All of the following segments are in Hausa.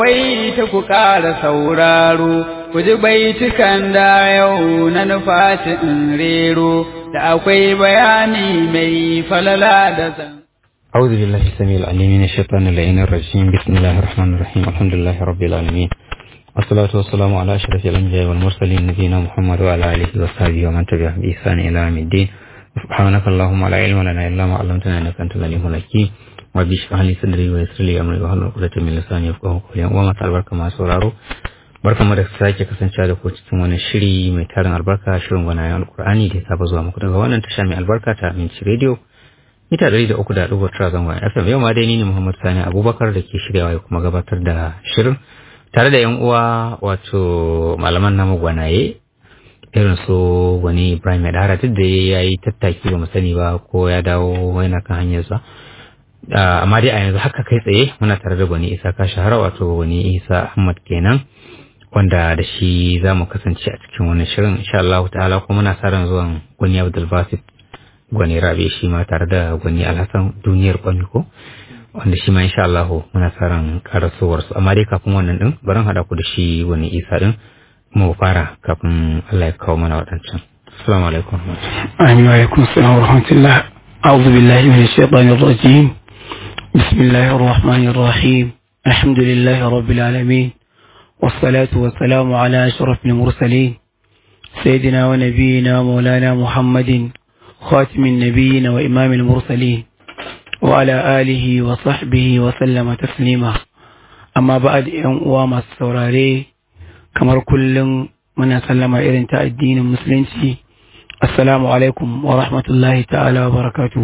Wai ta ku ƙara sauraro, ku ji baitukan da yau na nufaci in rero, da akwai bayani mai falala da zan. أعوذ بالله السميع العليم من الشيطان اللعين الرجيم بسم الله الرحمن الرحيم الحمد لله رب العالمين والصلاة والسلام على أشرف الأنبياء والمرسلين نبينا محمد وعلى آله وصحبه ومن تبعهم بإحسان إلى يوم الدين سبحانك اللهم لا علم لنا إلا ما علمتنا إنك أنت العليم الحكيم ربي اشرح لي صدري ويسر لي أمري واحلل عقدة من لساني يفقهوا قولي وما البركة ما sauraro barka mu da sake kasancewa da ku cikin wani shiri mai tarin albarka shirin gwanayen alkur'ani da ya saba zuwa muku daga wannan tasha mai albarka ta aminci radio mita ɗari da uku da ɗigo tara zangon fm yau ma dai ni ne muhammad sani abubakar da ke shiryawa ya kuma gabatar da shirin tare da yan uwa wato malaman namu gwanaye irin su wani ibrahim yadda duk da ya yi tattaki ba mu sani ba ko ya dawo yana kan hanyarsa amma dai a yanzu haka kai tsaye muna tare da gwani isa ka shahara wato gwani isa ahmad kenan wanda da shi za mu kasance a cikin wani shirin insha Allah ta'ala kuma muna sa ran zuwan gwani abdul basit gwani rabe shi ma tare da gwani alhassan duniyar kwami ko wanda shi ma insha Allah muna sa ran karasowar su amma dai kafin wannan din barin hada ku da shi gwani isa din mu fara kafin Allah ya kawo mana wadancan assalamu alaikum amin wa alaikum assalam wa rahmatullah a'udhu billahi minash shaitanir rajim bismillahir rahmanir rahim alhamdulillahi rabbil alamin والصلاة والسلام على أشرف المرسلين سيدنا ونبينا مولانا محمد خاتم النبيين وإمام المرسلين وعلى آله وصحبه وسلم تسليما أما بعد وما السوراري كما كل من سلم إذن الدين المسلم السلام عليكم ورحمة الله تعالى وبركاته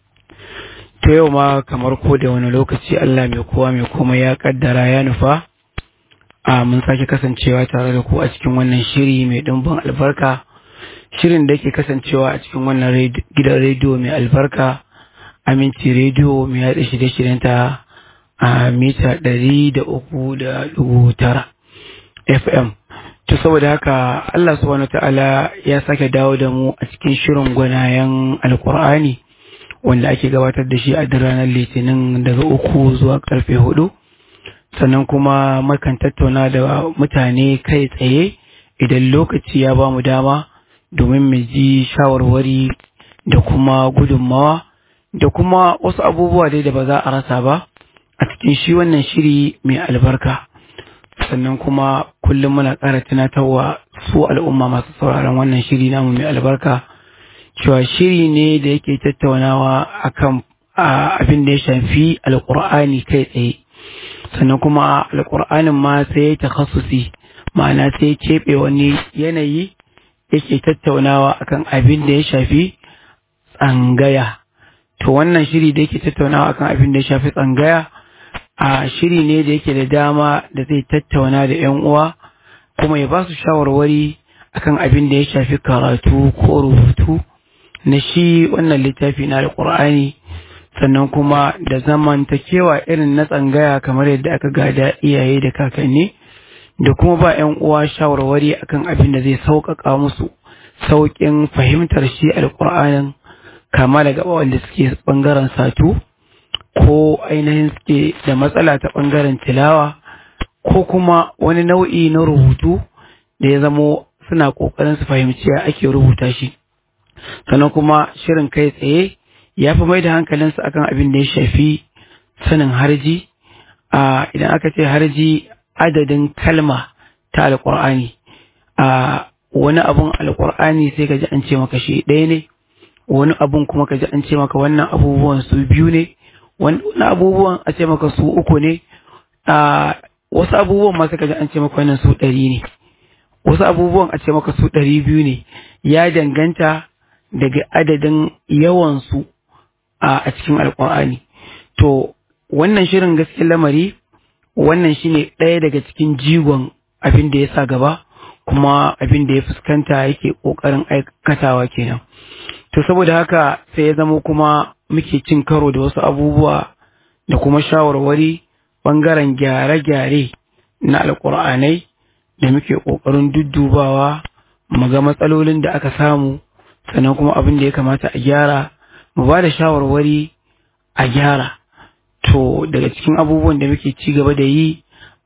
to yau ma kamar ko da wani lokaci Allah mai kowa mai kuma ya kaddara ya nufa a mun sake kasancewa tare da ku a cikin wannan shiri mai ɗimbin albarka shirin da ke kasancewa a cikin wannan gidan rediyo mai albarka aminci rediyo mai yaɗa shirye-shiryenta a mita ɗari da uku da dubu tara fm to saboda haka allah subhanahu ta'ala ya sake dawo da mu a cikin shirin gwanayen alkur'ani wanda ake gabatar da shi a ranar litinin daga uku zuwa karfe hudu sannan kuma makan tattauna da mutane kai tsaye idan lokaci ya ba mu dama domin mu ji shawarwari da kuma gudunmawa da kuma wasu abubuwa dai da ba za a rasa ba a cikin shi wannan shiri mai albarka sannan kuma kullum muna ƙara tunatarwa su al'umma masu sauraron wannan shiri namu mai albarka cewa shiri ne da yake tattaunawa akan abin da ya shafi alƙur'ani kai tsaye sannan kuma alƙur'anin ma sai ya takhassusi ma'ana sai ya keɓe wani yanayi yake tattaunawa akan abin da ya shafi tsangaya to wannan shiri da yake tattaunawa akan abin da ya shafi tsangaya a shiri ne da yake da dama da zai tattauna da yan uwa kuma ya ba su shawarwari akan abin da ya shafi karatu ko rubutu na shi wannan littafi na alƙur'ani sannan kuma da zamantakewa irin na tsangaya kamar yadda aka gada iyaye da kakanni da kuma ba 'yan uwa shawarwari akan abin da zai sauƙaƙa musu sauƙin fahimtar shi alƙur'anin kama daga wanda suke ɓangaren satu ko ainihin suke da matsala ta ɓangaren tilawa ko kuma wani nau'i na rubutu da ya zamo suna ƙoƙarin su fahimci ake rubuta shi sannan kuma shirin kai tsaye ya fi mai da hankalinsu akan abin da ya shafi sanin harji a idan aka ce harji adadin kalma ta alƙur'ani a wani abun alƙur'ani sai ka ji an ce maka shi ɗaya ne wani abun kuma ka ji an ce maka wannan abubuwan su biyu ne wani abubuwan a ce maka su uku ne a wasu abubuwan ma sai ka ji an ce maka wannan su ɗari ne wasu abubuwan a ce maka su ɗari biyu ne ya danganta daga adadin yawansu a cikin alƙur'ani to wannan shirin gaskiyar lamari wannan shine ɗaya daga cikin jigon abin da ya sa gaba kuma abin da ya fuskanta yake ƙoƙarin aikatawa kenan to saboda haka sai ya zama kuma muke cin karo da wasu abubuwa da kuma shawarwari ɓangaren gyare-gyare na alƙur'anai da muke ƙoƙarin duddubawa mu ga matsalolin da aka samu sannan kuma abin da ya kamata a gyara mu ba da shawarwari a gyara to daga cikin abubuwan da muke ci gaba da yi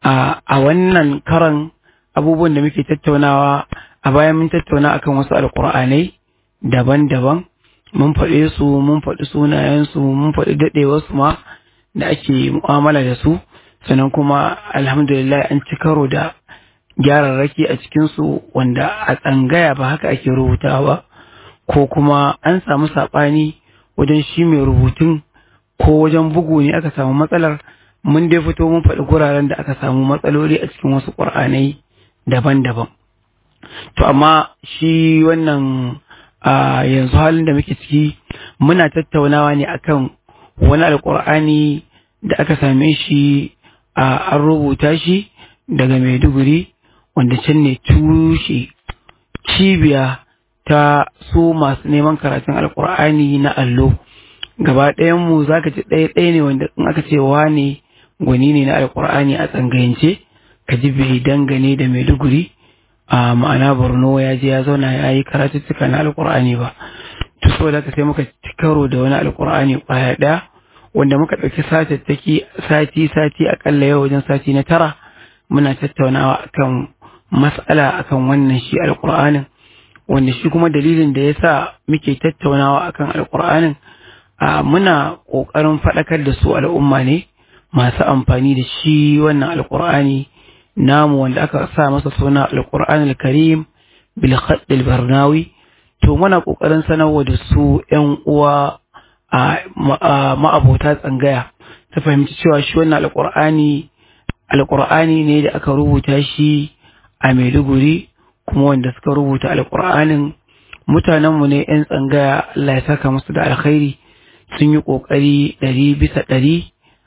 a wannan karan abubuwan da muke tattaunawa a bayan mun tattauna akan wasu alkur'anai daban-daban mun faɗe su mun faɗi sunayensu mun faɗi daɗewarsu ma da ake mu'amala da su sannan kuma alhamdulillah an ci karo da gyararraki a cikinsu wanda a tsangaya ba haka ake rubutawa ba ko kuma an samu saɓani wajen shi mai rubutun ko wajen bugu ne aka samu matsalar mun dai fito mun faɗi guraren da aka samu matsaloli a cikin wasu ƙur'anai daban-daban to amma shi wannan a yanzu halin da muke ciki muna tattaunawa ne akan wani alƙur'ani da aka same shi a an rubuta shi daga maiduguri wanda can ne tushe cibiya ta su masu neman karatun alkur'ani na allo gaba ɗayanmu za ka ci ɗaya ɗaya ne wanda in aka ce wane gwani ne na alkur'ani a tsangayance ka ji bai dangane da maiduguri a ma'ana borno ya je ya zauna ya yi karatuttuka na alkur'ani ba to so da sai muka ci karo da wani alkur'ani ƙwaya ɗaya wanda muka ɗauki satattaki sati sati aƙalla yau wajen sati na tara muna tattaunawa akan mas'ala akan wannan shi alkur'anin wanda shi kuma dalilin da ya sa muke tattaunawa akan alkur'anin a muna ƙoƙarin faɗakar da su al'umma ne masu amfani da shi wannan alkur'ani namu wanda aka sa masa suna alkur'an karim bil khaddil barnawi to muna ƙoƙarin sanarwa da su ƴan uwa a ma'abota tsangaya ta fahimci cewa shi wannan alkur'ani alkur'ani ne da aka rubuta shi a maiduguri kuma wanda suka rubuta alkur'anin mutanenmu ne 'yan tsangaya Allah ya saka musu da alkhairi sun yi ƙoƙari ɗari bisa ɗari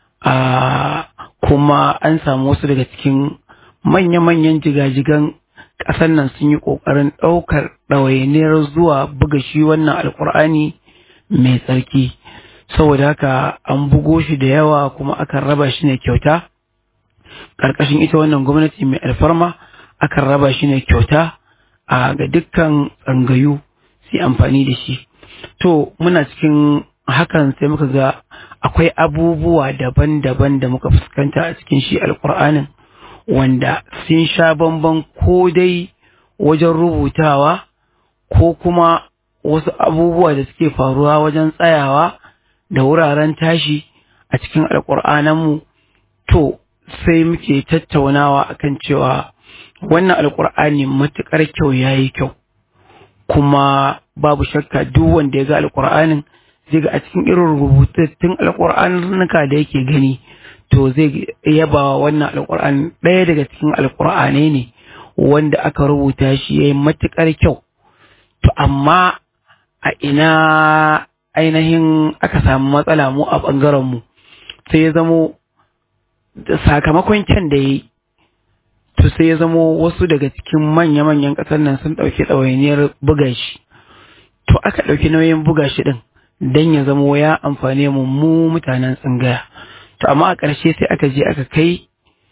a kuma an samu wasu daga cikin manya-manyan jigajigan ƙasar nan sun yi ƙoƙarin ɗaukar ɗawainiyar zuwa buga shi wannan alkur'ani mai tsarki saboda haka an bugo shi da yawa kuma akan raba shi ne kyauta ƙarƙashin ita wannan gwamnati mai alfarma akan raba shi ne kyauta a ga dukkan tsangayu su amfani da shi to muna cikin hakan sai muka ga akwai abubuwa daban-daban da muka fuskanta a cikin shi alkur'anin wanda sun sha bamban ko dai wajen rubutawa ko kuma wasu abubuwa da suke faruwa wajen tsayawa da wuraren tashi a cikin alkur'ananmu to sai muke tattaunawa akan cewa wannan alkur'ani matuƙar kyau ya yi kyau kuma babu shakka duk wanda ya ga alkur'anin zai ga a cikin irin rubutattun alkur'anuka da yake gani to zai yaba wannan alkur'ani ɗaya daga cikin alkur'anai ne wanda aka rubuta shi ya yi matuƙar kyau to amma a ina ainihin aka samu matsala mu a ɓangarenmu sai ya zamo sakamakon kyan da ya yi to sai ya zamo wasu daga cikin manya-manyan ƙasar nan sun ɗauki ɗawainiyar buga shi to aka ɗauki nauyin buga shi ɗin don ya zamo ya amfane mu mu mutanen tsingaya to amma a ƙarshe sai aka je aka kai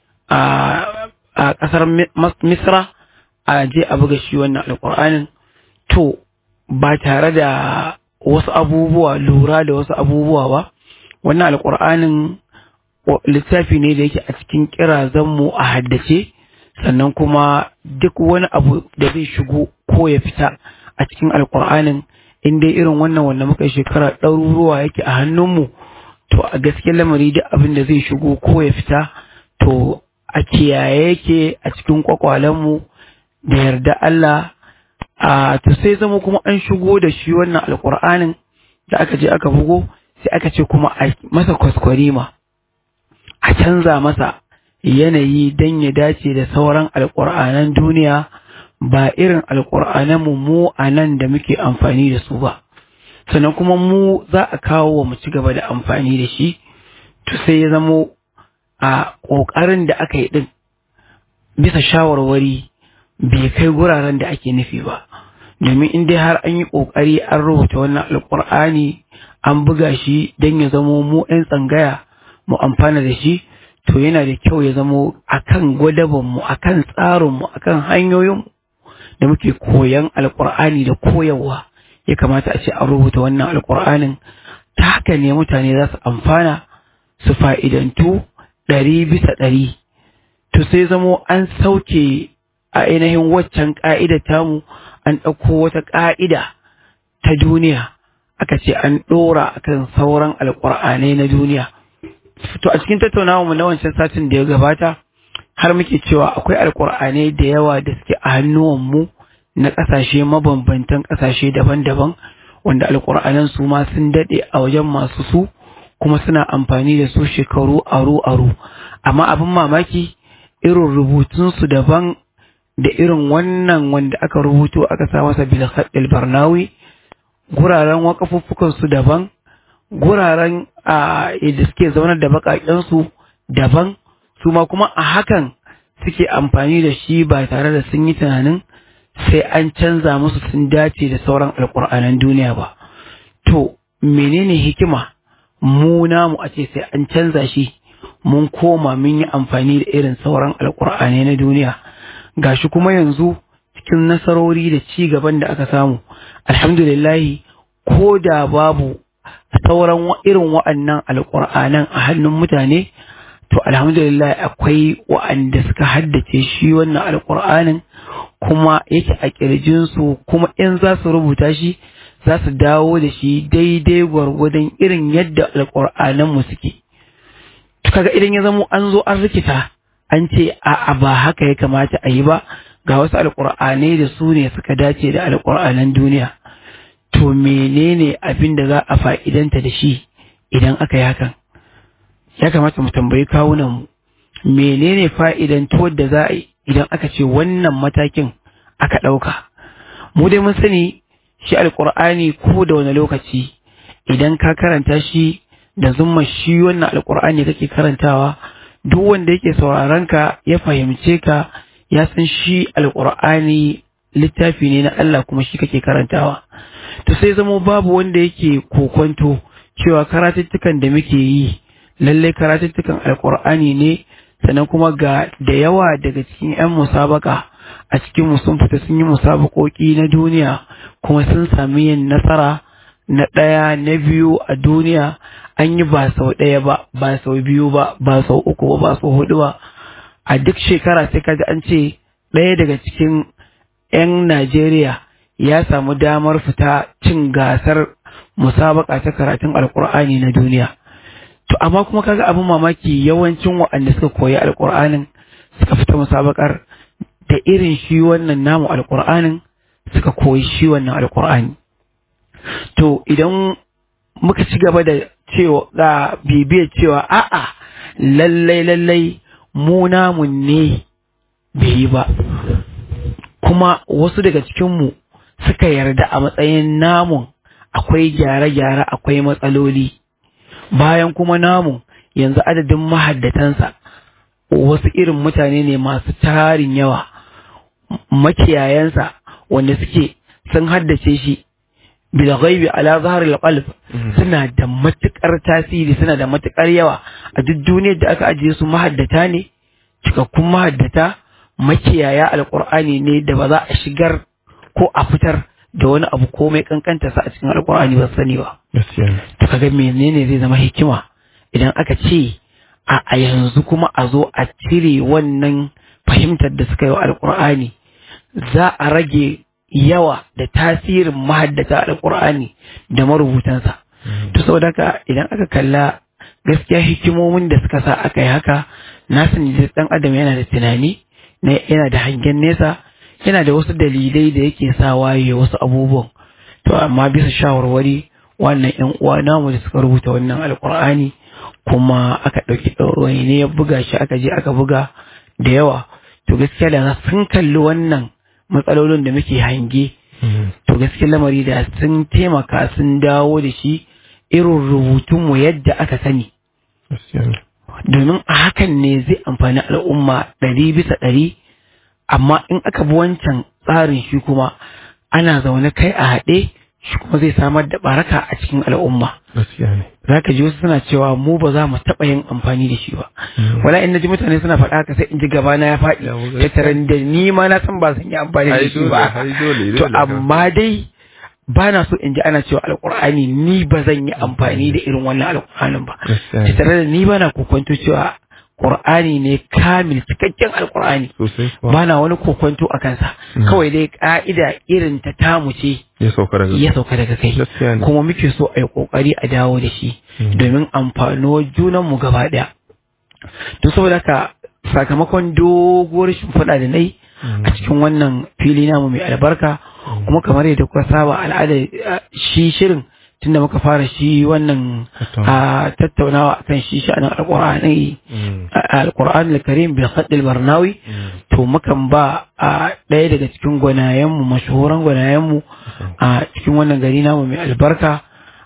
a ƙasar misra a je a buga shi wannan alƙur'anin to ba tare da wasu abubuwa lura da wasu abubuwa ba wannan alƙur'anin littafi ne da yake a cikin kirazanmu a haddace sannan kuma duk wani abu da zai shigo ko ya fita a cikin alkur'anin in dai irin wannan wanda muka shekara ɗaruruwa yake a hannunmu to a gaskiyar lamari duk abin da zai shigo ko ya fita to a kiyaye yake a cikin kwakwalenmu da yarda Allah a to sai zama kuma an shigo da shi wannan alkur'anin da aka je aka bugo sai aka ce kuma a masa kwaskwarima a canza masa yanayi don ya dace da sauran alƙur'anan duniya ba irin alƙur'anan mu mu a nan da muke amfani da su ba sannan kuma mu za a kawo wa mu ci gaba da amfani da shi to sai ya zamo a ƙoƙarin da aka yi ɗin bisa shawarwari bai kai guraren da ake nufi ba domin in dai har an yi ƙoƙari an rubuta wannan alƙur'ani an buga shi don ya zamo mu 'yan tsangaya mu amfana da shi to yana da kyau ya zamo akan gwadabanmu akan tsarinmu akan hanyoyin da muke koyan alkur'ani da koyarwa ya kamata a ce an rubuta wannan alkur'anin ta haka ne mutane za su amfana su fa'idantu ɗari bisa ɗari to sai zamo an sauke a ainihin waccan ƙa'ida tamu an ɗauko wata ƙa'ida ta duniya aka ce an ɗora akan sauran alƙur'anai na duniya to a cikin tattaunawa mu na wancan satin da ya gabata har muke cewa akwai alƙur'anai da yawa da suke a hannuwanmu na ƙasashe mabambantan ƙasashe daban-daban wanda alƙur'anan su ma sun daɗe a wajen masu su kuma suna amfani da su shekaru aro-aro amma abin mamaki irin rubutunsu daban da irin wannan wanda aka rubuto aka sa masa bilhaɗil barnawi guraren wakafuffukansu daban guraren a da suke zaunar da baƙaƙensu daban su ma kuma a hakan suke amfani da shi ba tare da sun yi tunanin sai an canza musu sun dace da sauran alƙur'anan duniya ba to menene hikima mu namu a ce sai an canza shi mun koma mun yi amfani da irin sauran alƙur'anai na duniya gashi kuma yanzu cikin nasarori da ci gaban da aka samu alhamdulillahi ko da babu sauran irin wa'annan alƙur'anan a hannun mutane to alhamdulillah akwai wa'anda suka haddace shi wannan alƙur'anin kuma yake a ƙirjinsu kuma in za su rubuta shi za su dawo da shi daidai gwargwadon irin yadda alƙur'ananmu suke kaga idan ya zamo an zo an rikita an ce a ba haka ya kamata a yi ba ga wasu alƙur'anai da su ne suka dace da alƙur'anan duniya to menene abin da za a fa'idanta da shi idan aka yi hakan ya kamata mu tambayi kawunan mu menene fa'idantuwar da za a yi idan aka ce wannan matakin aka ɗauka mu dai mun sani shi alƙur'ani ko da wani lokaci idan ka karanta shi da zumma shi wannan alƙur'ani kake karantawa duk wanda yake sauraron ka ya fahimce ka ya san shi alƙur'ani littafi ne na Allah kuma shi kake karantawa to sai zamo babu wanda yake kokonto cewa karatuttukan da muke yi lallai karatuttukan alƙur'ani ne sannan kuma ga da yawa daga cikin 'yan musabaka a cikin mu sun fita sun yi musabakoki na duniya kuma sun sami yin nasara na ɗaya na biyu a duniya an yi ba sau ɗaya ba ba sau biyu ba ba sau uku ba ba sau hudu ba a duk shekara sai kaji an ce ɗaya daga cikin 'yan Najeriya ya samu damar fita cin gasar musabaka ta karatun alkur'ani na duniya to amma kuma kaga abin mamaki yawancin waɗanda suka koyi alkur'anin suka fita musabakar da irin shi wannan namu alkur'anin suka koyi shi wannan alkur'ani to idan muka ci gaba da cewa ga bibiyar cewa a'a lallai lallai mu namun ne bai yi ba kuma wasu daga cikinmu suka yarda a matsayin namun akwai gyare-gyare akwai matsaloli bayan kuma namun yanzu adadin mahaddatansa wasu irin mutane ne masu tarin yawa makiyayansa wanda suke sun haddace shi bil ghaibi ala zahril qalb suna da matukar tasiri suna da matukar yawa a duk duniyar da aka ajiye su mahaddata ne cikakkun mahaddata makiyaya alqur'ani ne da ba za a shigar ko a fitar da wani abu komai kankanta sa a cikin alqur'ani ba sani ba to kaga menene zai zama hikima idan aka ce a a yanzu kuma a zo a cire wannan fahimtar da suka yi wa alqur'ani za a rage yawa da tasirin mahaddata alƙur'ani da marubutansa to saboda haka idan aka kalla gaskiya hikimomin da suka sa aka yi haka na sani da ɗan adam yana da tunani yana da hangen nesa yana da wasu dalilai da yake sa waye wasu abubuwan to amma bisa shawarwari wannan yan uwa namu da suka rubuta wannan alƙur'ani kuma aka ɗauki ɗaurwani ne ya buga shi aka je aka buga da yawa to gaskiya da sun kalli wannan matsalolin da muke hange to gaske lamari da sun taimaka sun dawo da shi irin rubutunmu yadda aka sani domin a hakan ne zai amfani al'umma ɗari bisa ɗari amma in aka bi wancan tsarin shi kuma ana zaune kai a haɗe shi kuma zai samar da baraka a cikin al'umma za ka ji wasu suna cewa mu ba za mu taɓa yin amfani da shi ba wala in ji mutane suna faɗa haka sai in ji gaba na ya faɗi tattaran da ni ma na san ba zan yi amfani da shi ba to amma dai ba na so in ji ana cewa alƙur'ani ni ba zan yi amfani da irin wannan alƙur'anin ba tattare da ni ba na kokonto cewa Qur'ani ne kamil cikakken alqur'ani sosai kuwa. ba na wani kokonto a kansa kawai dai ka'ida irin ta tamu ce ya sauka daga ya sauka daga kai Gaskiya ne. kuma muke so a yi kokari a dawo da shi domin amfanuwar junanmu gaba ɗaya to saboda haka sakamakon doguwar shimfiɗa da nai a cikin wannan fili namu mai albarka kuma kamar yadda kuka saba al'ada eh, shi shirin tunda muka fara shi wannan a tattaunawa akan shi sha'anin alƙur'ani Mm. alƙur'an al-karim bil khadd al-barnawi to mukan ba a ɗaya daga cikin gwanayenmu mashahuran gwanayenmu a cikin wannan gari namu mai albarka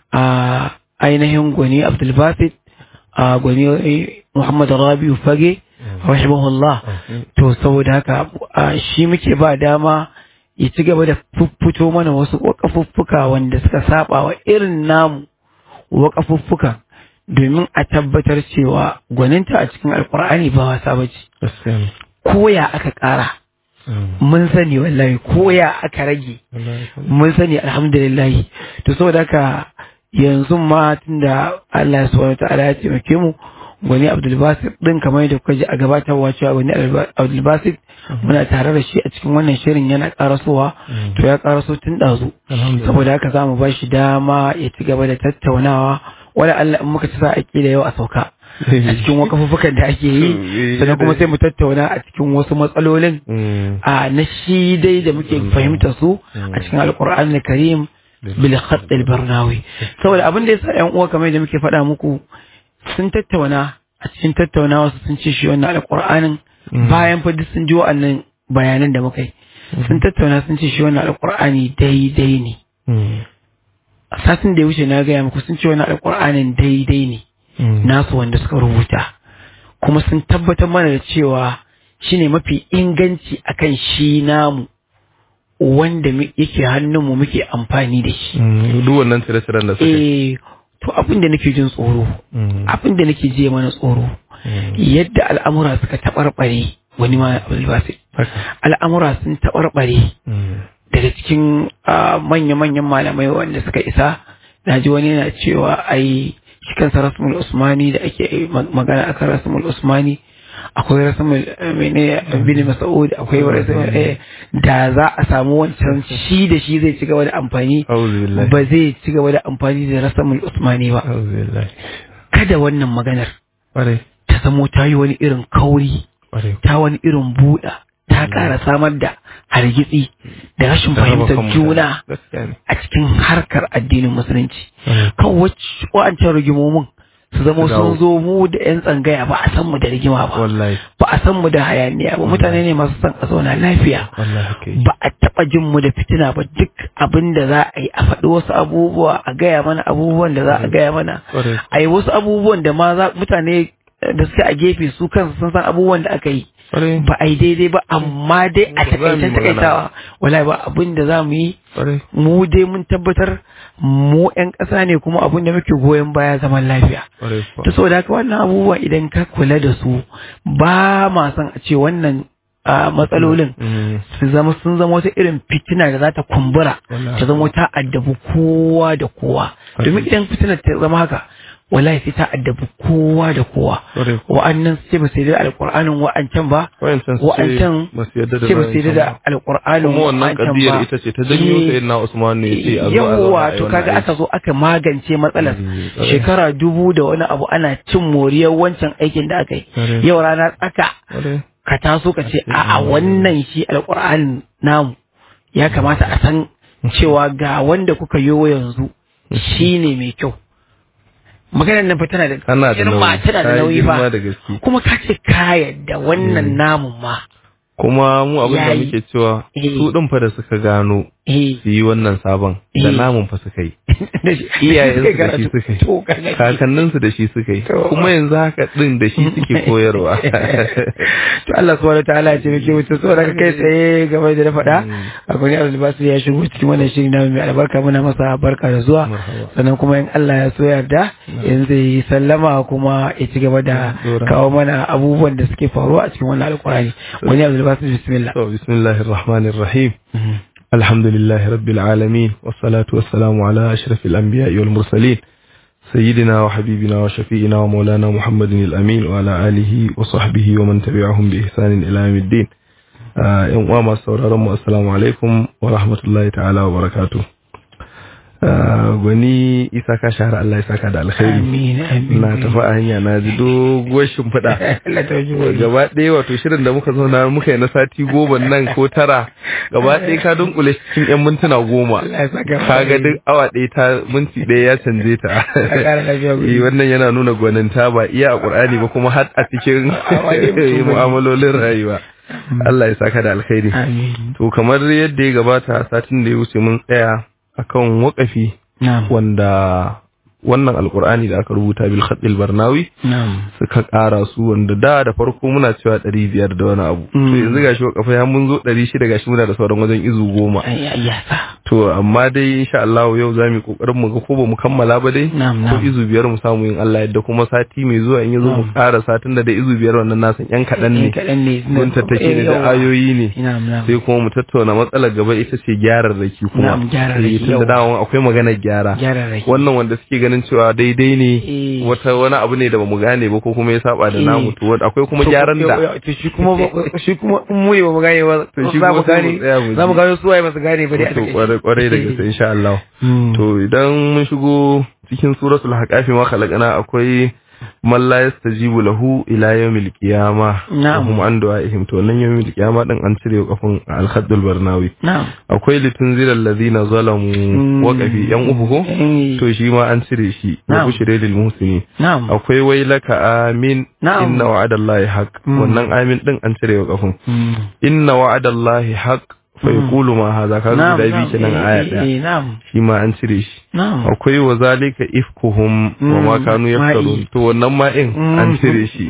a ainihin gwani abdulbasit a gwani eh, muhammad rabiu fage rahimahullah to saboda haka a shi muke ba dama ya ci gaba da fuffuto mana wasu wakafuffuka wanda suka saba wa irin namu wakafuffukan domin a tabbatar cewa gwaninta a cikin alkur'ani ba wasa ba ce Gaskiya ne. koya aka ƙara Mm. mun sani wallahi koya aka rage Wallahi kuwa. mun sani alhamdulillah to saboda haka yanzu ma tunda Allah subhanahu wa ta'ala ya taimake mu gwani Abdulbasit din kamar yadda kuka ji a gabatarwa cewa gwani Abdulbasit muna tare da shi a cikin wannan shirin yana karasowa to ya karaso tun ɗazu Alhamdulillah. saboda haka za mu ba shi dama ya ci gaba da tattaunawa wala Allah in muka ci sa ake da yau a sauka a cikin wakafuffukan da ake yi sannan kuma sai mu tattauna a cikin wasu matsalolin Mm. a na shi dai da muke fahimta su a cikin alkur'an na karim bil khatt al barnawi saboda abin da yasa yan uwa kamar da muke faɗa muku sun tattauna a cikin tattaunawa su sun ce shi wannan alkur'anin bayan fa duk sun ji wa'annan bayanan da muka yi sun tattauna sun ce shi wannan alkur'ani daidai ne Mm. a satin da ya wuce na gaya muku sun ce wannan alkur'anin daidai ne Mm. nasu wanda suka rubuta kuma sun tabbatar mana da cewa shine mafi inganci akan shi namu wanda mu- yake hannunmu muke amfani da shi Mm. Duk wannan tire-tiren da suka yi. eh to abin da nake jin tsoro Mm. abin da nake je mana tsoro Mm. yadda al'amura suka taɓarɓare wani ma abulbasi Haka. al'amura sun taɓarɓare Mm. daga cikin ah, manya-manyan malamai wanda suka isa na ji wani yana cewa ai shi kansa rasmul usmani da ake ma- magana akan rasmul usmani akwai rasmul eh, mene bin mas'ud akwai rasmul eh, da za a samu wancan shi da shi zai ci gaba da amfani A'udhu billahi. ba zai ci gaba da amfani da rasmul usmani ba A'udhu billahi. kada wannan maganar Ƙwarai. ta zamo ta yi wani irin kauri Ƙwarai. ta wani irin buɗa ta ƙara samar da hargitsi da rashin Ta raba fahimtar kan mutane. juna Gaskiya ne. a cikin harkar addinin musulunci Mm. kan wacce wa'ancan rigimomin su zama Su dawo. sun zo mu da 'yan tsangaya ba a san mu da rigima ba Wallahi. ba a san mu da hayaniya ba mutane ne masu son a zauna lafiya Wallahi haka yi. ba a taɓa jin mu da fitina ba duk abin da za a yi a faɗi wasu abubuwa a gaya mana abubuwan da za a gaya mana Ƙwarai. a yi wasu abubuwan da ma za mutane eh, da suke a gefe su kansu sun san abubuwan da aka yi Ƙwarai. ba a yi daidai ba amma dai a Ba za mu yi takaitan magana takaitawa wallahi ba abin da za mu yi Ƙwarai. mu dai mun tabbatar mu 'yan ƙasa ne kuma abin da muke goyon baya zaman lafiya Ƙwarai kuwa. ta saboda haka wannan abubuwa idan ka kula da su ba ma son a ce wannan a matsalolin Mm. su zama sun zama wata irin fitina da za ta kumbura Wallahi. ta zama ta addabi kowa da kowa domin idan fitina ta zama haka wallahi sai ta addabi kowa da kowa Ƙwarai kuwa. wa'annan su ce ba su yarda da alƙur'anin wa'ancan ba Wa'ancan su ce wa'ancan ba su yarda da ce ba su yarda da wa'ancan ba. alƙur'anin Kuma wannan wa'ancan kadiyar ba. ita ce ta janyo Eh, sai na Usman ne ya ce a zo a zauna a yawwa yi to wannan kaga aiki. aka zo aka magance matsalar Mm, ƙwarai. shekara dubu da wani abu ana cin moriyar wancan aikin da aka yi Ƙwarai. yau rana tsaka Ƙwarai. ka taso ka ce a'a wannan shi alƙur'ani namu ya kamata a san cewa ga wanda kuka yi yanzu shi ne mai kyau maganar nan fa tana da Ana da girma nauyi. tana da Ta yi nauyi girma ba da gaske. kuma ka ce ka yadda wannan namun ma Kuma mu abin da Yayi. muke cewa Eh. su ɗin fa da suka gano eh su yi wannan sabon da Eh. namun fa suka yi. da shi- Iyayensu da shi karatu. suka yi. To, kaga shi. Kakanninsu da shi suka yi. To. Kuma yanzu haka ɗin da shi suke koyarwa. to Allah subhanahu wataala ya ce muke mutu so daga kai tsaye game da na faɗa akwai Abdul Basir ya shigo cikin wannan shirin na mai albarka muna masa barka da zuwa Marhaba. sannan kuma in Allah ya so yarda yanzu zai yi sallama kuma ya ci gaba da Dora. kawo mana abubuwan da suke faruwa a cikin wannan alkurani wani Abdul Basir bismillah To, bismillahir rahmanir rahim. الحمد لله رب العالمين والصلاة والسلام على أشرف الأنبياء والمرسلين سيدنا وحبيبنا وشفيئنا ومولانا محمد الأمين وعلى آله وصحبه ومن تبعهم بإحسان إلى يوم الدين آه، يوم ما سورارم السلام عليكم ورحمة الله تعالى وبركاته Ah, gwani isa ka shahara Allah ya saka da alkhairi Amin, amin. na tafi a hanya na ji doguwar shimfiɗa Allah ta ji gobe. gaba ɗaya wato shirin da muka zauna muka yi na sati goma nan ko tara gaba ɗaya ka dunkule shi cikin yan mintuna goma Allah ya saka ka ga duk awa ɗaya ta minti ɗaya ya canje ta ƙara lafiya gobe. Eh, wannan yana nuna gwaninta ba iya a ƙur'ani ba kuma har a cikin wani mutum ba. mu'amalolin rayuwa Allah ya saka da alkhairi Amin. to kamar yadda ya gabata satin da ya wuce mun tsaya akan waƙafi Na'am. wanda wannan alkur'ani da aka rubuta bil khatil barnawi Na'am. suka ƙara su wanda da da farko muna cewa ɗari biyar da wani abu to Mm. yanzu gashi wakafa ya mun zo ɗari shida gashi muna da sauran wajen izu goma Ai, ai, ya sa. to amma dai insha Allah yau za mu yi kokarin mu ga ko ba mu kammala ba dai Na'am, ko na'am. izu biyar mu samu yin Allah yadda kuma sati mai zuwa in yazo mu ƙara satin da da izu biyar wannan nasan yan kaɗan ne Eh, kaɗan ne. mun tattake ne Eh, da yawa. ayoyi ne Na'am, na'am. sai kuma mu tattauna matsalar gaba ita ce gyararraki kuma Na'am, gyararraki, Eh, tunda yawa. dama akwai maganar gyara Gyararraki. wannan wanda suke ganin cewa daidai ne Eh. wata wani abu ne da bamu gane ba ko kuma ya saba da Eh. namu to wanda akwai kuma To, gyaran yau- da yau- to shi kuma ba- shi kuma in mu ne ba mu gane ba To shi za mu kuma sai mu gane tsaya mu za mu ji. gano su waye ba su gane ba dai a to takaice. kwarai kwarai da gaske insha Allah Hmm. to idan mun shigo cikin suratul haqafi ma khalaqana akwai man la yastajibu lahu ila yawmil qiyamah Na'am. hum an du'aihim to nan yawmil qiyamah din an cire kafin al-khaddul barnawi Na'am. akwai litunzila alladhina zalamu waqafi yan uku ko Eh. to shi ma an cire shi wa Na'am. bushire lil muhsinin Na'am. akwai wailaka amin Na'am. inna wa'adallahi haq Mm. wannan amin din an cire wa kafin Hmm. inna wa'adallahi haq fa yaqulu ma hadha ka Na'am, guda bi na'am. kenan Eh, aya eh, daya eh, Na'am. shi ma an cire shi Na'am. akwai wa zalika ifkuhum wa ma Mm, kanu yaftarun ma'i. to wannan ma in an cire shi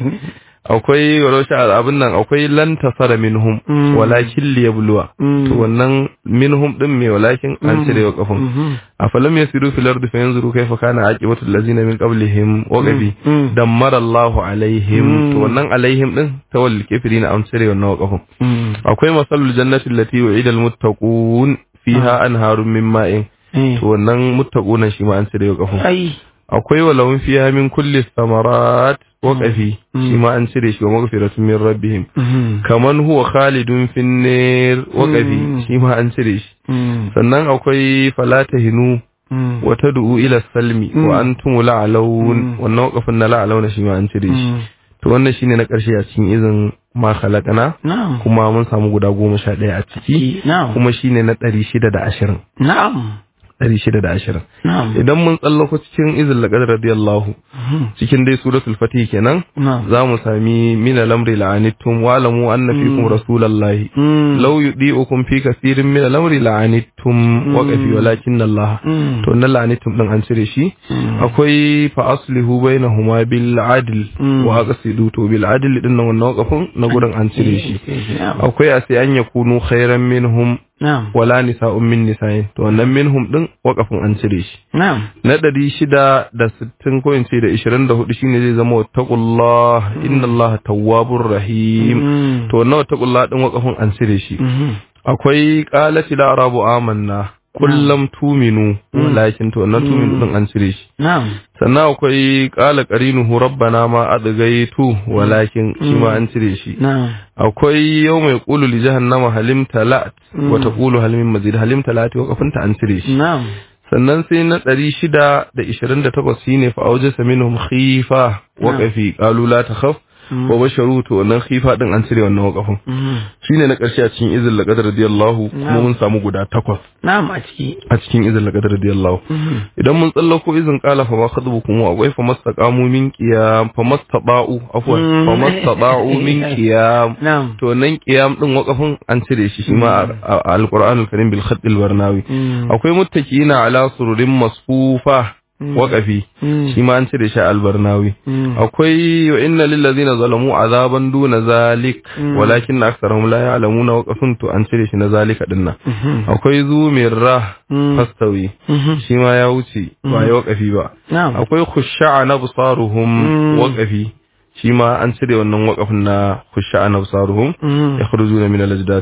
akwai walau abin nan akwai lan tasara minhum Mm. walakin liyabluwa Mm. to wannan minhum din me walakin an cire wa kafin Mhm. afalam yasiru fil ardi fayanzuru kayfa kana aqibatu allazina min qablihim wa qabi Mm. dammara Allahu alaihim Mm. to wannan alaihim din tawal kafirin an cire wannan wakafin Hmm. akwai masalul jannati allati wa'ida almuttaqun fiha anharun min ma'in Eh. to wannan muttaquna shi ma an cire wakafin Ai. akwai walahum fiha min kulli thamarat waqafi Mm. shi ma an cire shi wa maghfiratun min rabbihim Mhm. kaman huwa khalidun fin nar waqafi Mm. shi ma an cire shi Hmm. sannan akwai falatahinu Hmm. wa tad'u ila salmi Mm. wa antum la'alawun Mm. wannan waqafin na la'alawna shi ma an cire shi Hmm. to wannan shine na karshe a cikin izin ma khalaqana Na'am. kuma mun samu guda goma sha ɗaya a ciki Na'am. kuma shine na ɗari shida da ashirin Na'am. ɗari shida da ashirin Na'am. idan mun tsallako cikin izin laƙar radiyallahu Mhm. cikin dai suratul fatih kenan Na'am. za mu sami mina lamri la'anittum wa alamu anna fikum rasulallahi Hmm. law yudi'ukum fi kathirin min al-amri la'anittum wa qafi walakinna Allah Hmm. to nan la'anittum din an cire shi Hmm. akwai fa aslihu bainahuma bil adl Mm. wa aqsidu to bil adl din nan wannan waqafin na gurin an cire shi Na'am. akwai a sai an yakunu khairan minhum Na'am. wala nisa'un min nisa'in to wannan minhum din waqafin an cire shi Na'am. na ɗari shida da sittin ko in ce da ishirin da hudu shine zai zama wattaqullah inna allaha tawwabur rahim Hmm. to wannan wattaqullah din waqafin an cire shi Mhm. akwai qalat la arabu amanna kullam tuminu walakin to wannan tuminu din an cire shi Na'am. sannan akwai qala qarinuhu rabbana ma adghaytu walakin shi ma an cire shi Na'am. akwai yau mai qulu li jahannama halim talat wa taqulu hal min mazid halim talat waqafin ta an cire shi Na'am. sannan sai na ɗari shida da ishirin da takwas shi ne fa'auje saminum khifa waƙafi ƙalu la ta khaf wa basharu to wannan khifa ɗin an cire wannan waƙafin Mhm. shi ne na ƙarshe a cikin izin laƙadar radiyallahu kuma mun samu guda takwas Na'am a ciki. a cikin izin laƙadar radiyallahu idan mun tsallako izin ƙala fa ma khadbu kuma akwai fa mastaqamu min qiyam fa mastaba'u afwan Mm. fa mastaba'u min qiyam Na'am. to nan qiyam ɗin waƙafin an cire shi shi ma a- a alqur'anul karim bil khatt al barnawi Mm. akwai muttaqina ala sururin masfufa waƙafi Mm. shi ma an cire shi a albarnawi Mm. akwai wa inna lil ladina zalamu azaban duna zalik Mm. walakin aktharuhum la ya'lamuna waqafin to an cire shi na zalika dinnan Mhm. akwai zumirra Mm. fastawi Mhm. shi ma ya wuce ba ya waqafi ba Na'am. akwai khusha'a nabsaruhum Mm. waqafi shi ma an cire wannan waqafin na khusha'a nabsaruhum Mm. yakhrujuna min al-ajdath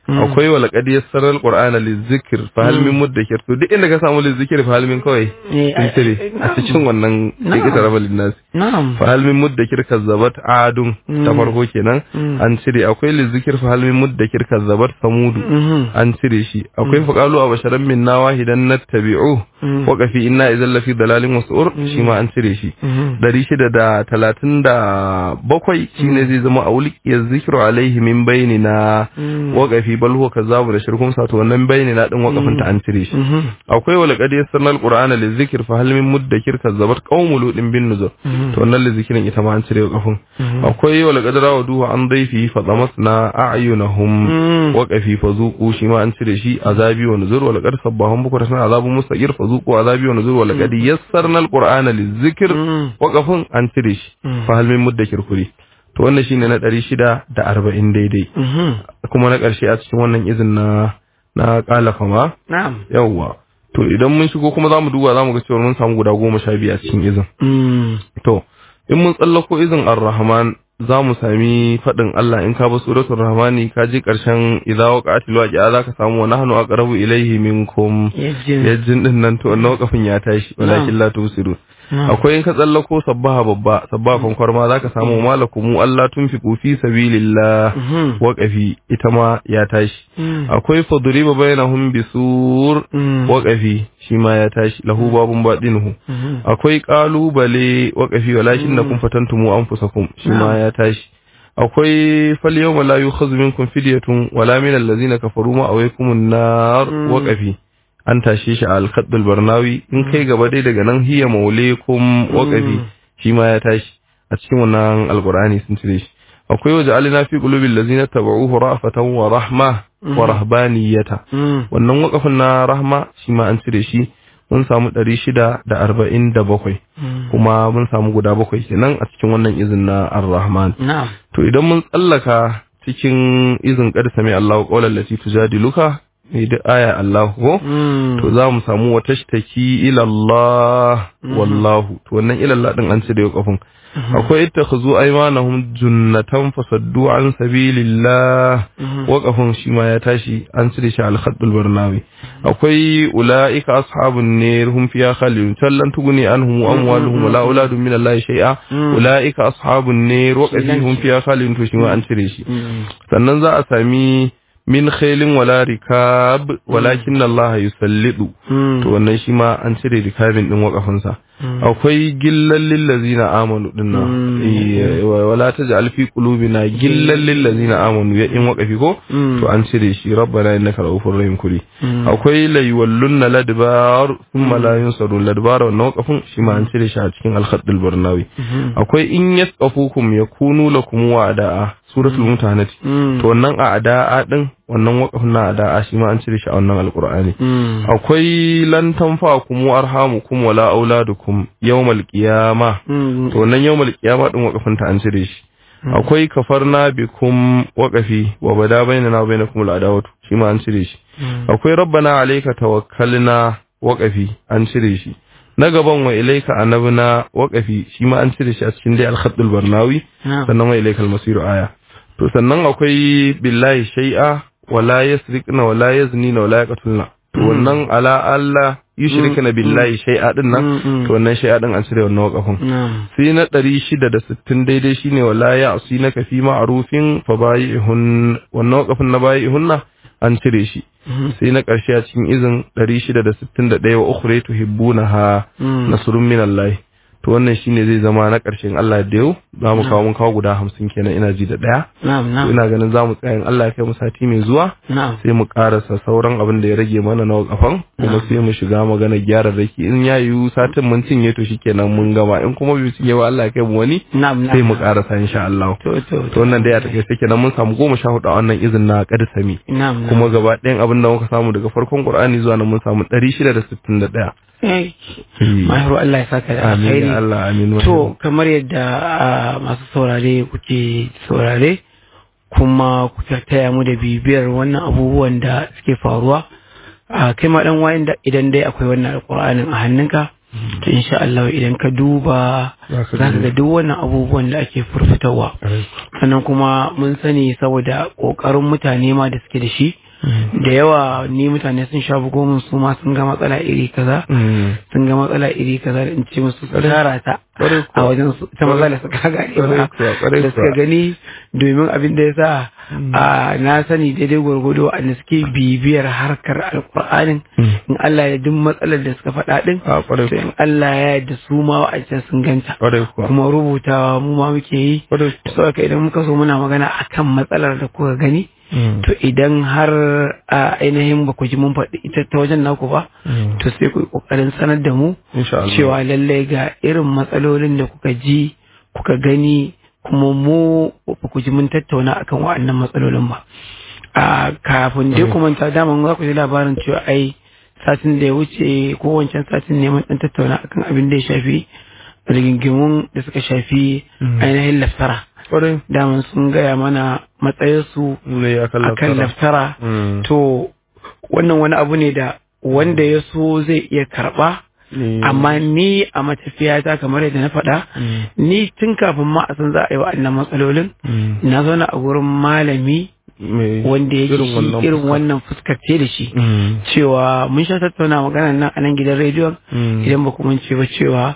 akwai wa laqad yassara alqur'ana lizikr fa hal min muddakir to duk inda ka samu lizikr fa hal min kawai Eh, in ai- cire ai- a cikin wannan Na'am. ikita rabalin nasi na'am fa hal min muddakir kazzabat adun ta Mm. farko kenan Mm. an cire akwai lizikr fa hal min muddakir kazzabat samudu Mhm. an cire shi akwai faqalu a basharan minna wahidan nattabi'u Mm. wa qafi inna idzal lafi dalalin wasur shi ma an cire shi Mhm. dari shida da talatin da bakwai shine zai zama a wulkiyar zikiru alaihi min bayani na Mm. waƙafi bal huwa kazzabu da shirkun sa to wannan bayani na din waƙafin ta an cire shi Mhm. akwai wal qad yassarna alqur'ana lizikr fa hal min muddakir kazzabat qaumul ludin bin nuzur to wannan lizikirin ita ma an cire waƙafin akwai wal qad rawaduhu an dayfi fa damasna a'yunahum Mm. waƙafi fa zuqu shi ma an cire shi azabi wa nuzur wal qad sabbahum bukratan azabun mustaqir fa zuqu azabi wa nuzur wal qad yassarna alqur'ana lizikr Mm. wakafin an cire shi Mm. fa halmin mudda kirkuri to wannan shine na ɗari shida da arba'in daidai Mhm. kuma na ƙarshe a cikin wannan izin na na ƙalafa ma na'am yawwa to idan mun shigo kuma zamu duba zamu ga cewa mun samu guda goma sha biyu a cikin izin Mm. to in mun tsallako izin ar-rahman za mu sami faɗin Allah in ka ba suratul rahmani ka je ƙarshen idza waqa'atil waqi'a za ka samu wa nahnu aqrabu ilayhi minkum yajin yajin din nan to wannan wakafin ya tashi walakin la tusiru akwai in ka tsallako sabbaha babba sabbaha kwankwar ma zaka samu malakumu Allah tunfiqu fi sabilillah Mhm. waqafi ita ma ya tashi Mm. akwai fadriba bainahum bisur Mm. waqafi shi ma ya tashi lahu babun badinuhu Mhm. akwai qalubale waqafi walakin nakum fatantumu anfusakum shi ma ya tashi akwai fal yawma la yukhadhu minkum fidyatun wala min allazina kafaru ma awaykumun nar waqafi an tashe shi a alkhaddul barnawi in kai gaba dai daga nan hiya maulekum waqafi shi ma ya tashi a cikin wannan alqur'ani sun cire shi akwai waje alina fi qulubil ladzina tabauhu ra'fatan wa rahma wa rahbaniyata Mm. wannan waqafin na rahma shi ma an cire shi mun samu 647 Mm. kuma mun samu guda bakwai kenan a cikin wannan izin na ar-rahman na'am to idan mun tsallaka cikin izin qad sami Allahu qawlan lati tujadiluka ne da aya Allah ko Mm. to za mu samu wata shtaki ila Allah wallahu to wannan ila Allah din an ce da kafin akwai ittakhuzu aymanahum junnatan fasaddu an sabilillah waqafin shi ma ya tashi an cire shi al khaddul barnawi akwai ulaika ashabun nar hum fiha khalidun tallan tuguni anhum amwaluhum wala auladun min Allah shay'a ulaika ashabun nar waqafi hum fiha khalidun to shi ma an cire shi Mm. sannan za a sami min khailin wala rikab walakin Allah yusallidu Mm. to wannan shi ma an cire rikabin din wakafinsa akwai gillan lillazina amanu din nan Eh, wa- wala taj'al fi qulubina gillan lillazina amanu ya in wakafi ko Mm. to an cire shi rabbana innaka ra'ufur rahim kuri Mm. akwai la yuwallunna ladbar thumma la yunsarun ladbar wannan wakafin shi ma an cire shi a cikin al-khaddul barnawi akwai in yasqafukum yakunu lakum wa'da'a suratul mutahanati Mm. to wannan a ada'a din wannan wakafin na ada'a shi ma an cire shi a wannan alqur'ani Mm. akwai lan tanfa'akum arhamukum wala auladukum yawmal qiyama Mm. to wannan yawmal qiyama din wakafin ta an cire shi akwai kafarna bikum waqafi wa bada bainana wa bainakum al'adawatu shi ma an cire shi akwai rabbana alayka tawakkalna waqafi an cire shi na gaban wa ilayka anabna waqafi shi ma an cire shi a cikin dai al-khaddul barnawi Na'am. sannan wa ilaikal masiru aya to sannan akwai billahi shay'a wala yasriqna wala yaznina wala yaqtulna to wannan ala Allah yushrikna billahi shay'a din nan Mm, mm. to wannan shay'a din an cire wannan wakafin Na'am. sai na 660 daidai shine wala ya'sinaka fi ma'rufin fa bayi'hun wannan wakafin na bayi'hunna an cire shi sai na ƙarshe a cikin izin 661 wa ukhra tuhibbunaha Mm. nasrun minallahi to wannan shine zai zama na ƙarshen Allah da yau za mu kawo mun kawo guda hamsin kenan ina ji da ɗaya Na'am. to Na'am. ina ganin za mu tsaya in Allah ya kai mu sati mai zuwa Na'am. sai mu karasa sauran abin da ya rage mana na kafan kuma sai mu shiga magana gyara raki in ya yiwu satin mun cinye to shikenan mun gama in kuma bai cinye ba Allah ya kai mu wani Na'am. sai mu karasa insha Allah To to to wannan dai a take sai kenan mun samu goma sha hudu a wannan izin na sami Na'am. kuma gaba ɗayan abin da muka samu daga farkon Qur'ani zuwa nan mun samu 661 Eh, Mahiru Allah ya saka da amin alkhairi. ya Allah amin To kamar yadda ah, masu saurare kuke saurare kuma kuka taya mu da bibiyar wannan abubuwan da suke faruwa a kai ma dan wayan da idan dai akwai wannan alƙur'anin a hannunka to insha Allah idan ka duba Za ka za ka gani. ga duk wannan abubuwan da ake furfutawa sannan kuma mun sani saboda ƙoƙarin mutane ma da suke da shi da yawa ni mutane sun sha bugo min su ma sun ga matsala iri kaza Mm. sun ga matsala iri kaza da in ce musu su tara ta Ƙwarai a kuwa. wajen su ta matsala suka gane Ƙwarai ba kuwa, ƙwarai da suka kuwa. gani domin abin da ya sa a na sani daidai gwargwado a suke bibiyar harkar alkur'anin Mm. in Allah ya duk matsalar da suka faɗa din A ƙwarai to in Allah ya yarda su ma wa'ancan sun ganta Ƙwarai kuwa. kuma rubutawa mu ma muke yi Ƙwarai kuwa. saboda idan muka so muna magana akan matsalar da kuka gani Mm. to idan har a ainihin ba ku ji mun faɗi ita ta wajen naku ba Mm. to sai ku yi ƙoƙarin sanar da mu Insha Allah. cewa lallai ga irin matsalolin da kuka ji kuka gani kuma mu ba ku ji mun tattauna akan wa'annan matsalolin ba a kafin dai kuma ta daman za ku ji labarin cewa ai satin da ya wuce ko wancan satin ne mun dan tattauna akan abin da ya shafi rigingimun da suka shafi Mm. ainihin laftara Ƙwarai. daman sun gaya mana matsayinsu Ne ya kalla akan laftara Mm. to wannan wani abu ne da wanda ya so zai iya karɓa Ne. amma ni a matafiyata kamar yadda na faɗa Mm. ni tun kafin ma a san za a yi wa'annan matsalolin Mm. na zauna a gurin malami Me- wanda yake irin shi wannan irin fuska. wannan fuskar ce da shi Mm. cewa mun sha tattauna maganar nan a nan gidan rediyon Mm. idan ba ku mance ba cewa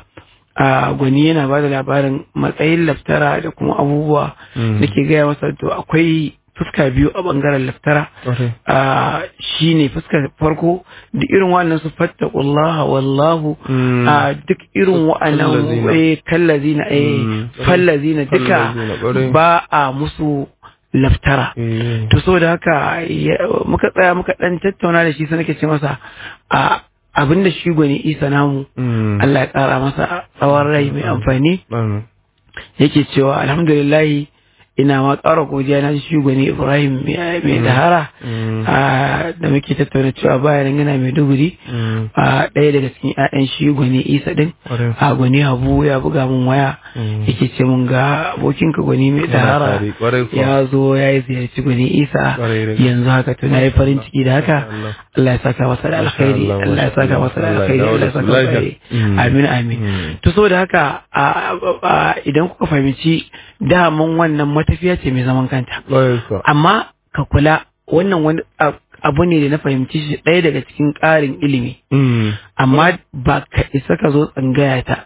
a gwani yana ba da labarin matsayin laftara da kuma abubuwa Mm. da ke gaya masa to akwai fuska biyu a bangaren laftara Ƙwarai. a shi ne fuskar farko duk irin wannan su fattakullaha wallahu Mm. a duk irin wa'annan Kallazina. eh kallazina eh Mm. fallazina duka Kallazina, ƙwarai. ba a musu laftara Eh. to so da haka ya- muka tsaya muka dan tattauna da shi sai nake ce masa a abinda shi gwani isa namu Mm. Allah ya kara masa tsawon rai mai amfani Mm. yake cewa alhamdulillahi ina ma ƙara godiya na shi gwani Ibrahim mai mai dahara Mm. a da muke tattauna cewa bayan yana mai duguri Mm. a ɗaya daga cikin 'ya'yan shi gwani isa din Ƙwarai. a gwani habu ya buga min waya Mm. yake ce mun ga abokinka gwani mai Muna dahara tare, ƙwarai kuwa. ya zo ya yi ziyarci gwani isa Ƙwarai da gaske. yanzu haka to na yi farin ciki da haka Allah. Allah ya saka masa da alkhairi Allah, Allah ya saka masa da Allah ya alkhairi dawo Allah da ya su saka masa da lafiya. alkhairi Mm. amin amin Mm. to saboda haka a- a- a- idan kuka fahimci daman wannan matafiya ce mai zaman kanta Ƙwarai kuwa. amma ka kula wannan wani a- abu ne da na fahimci shi ɗaya daga cikin ƙarin ilimi Mm. amma ba ka isa ka zo tsangaya ta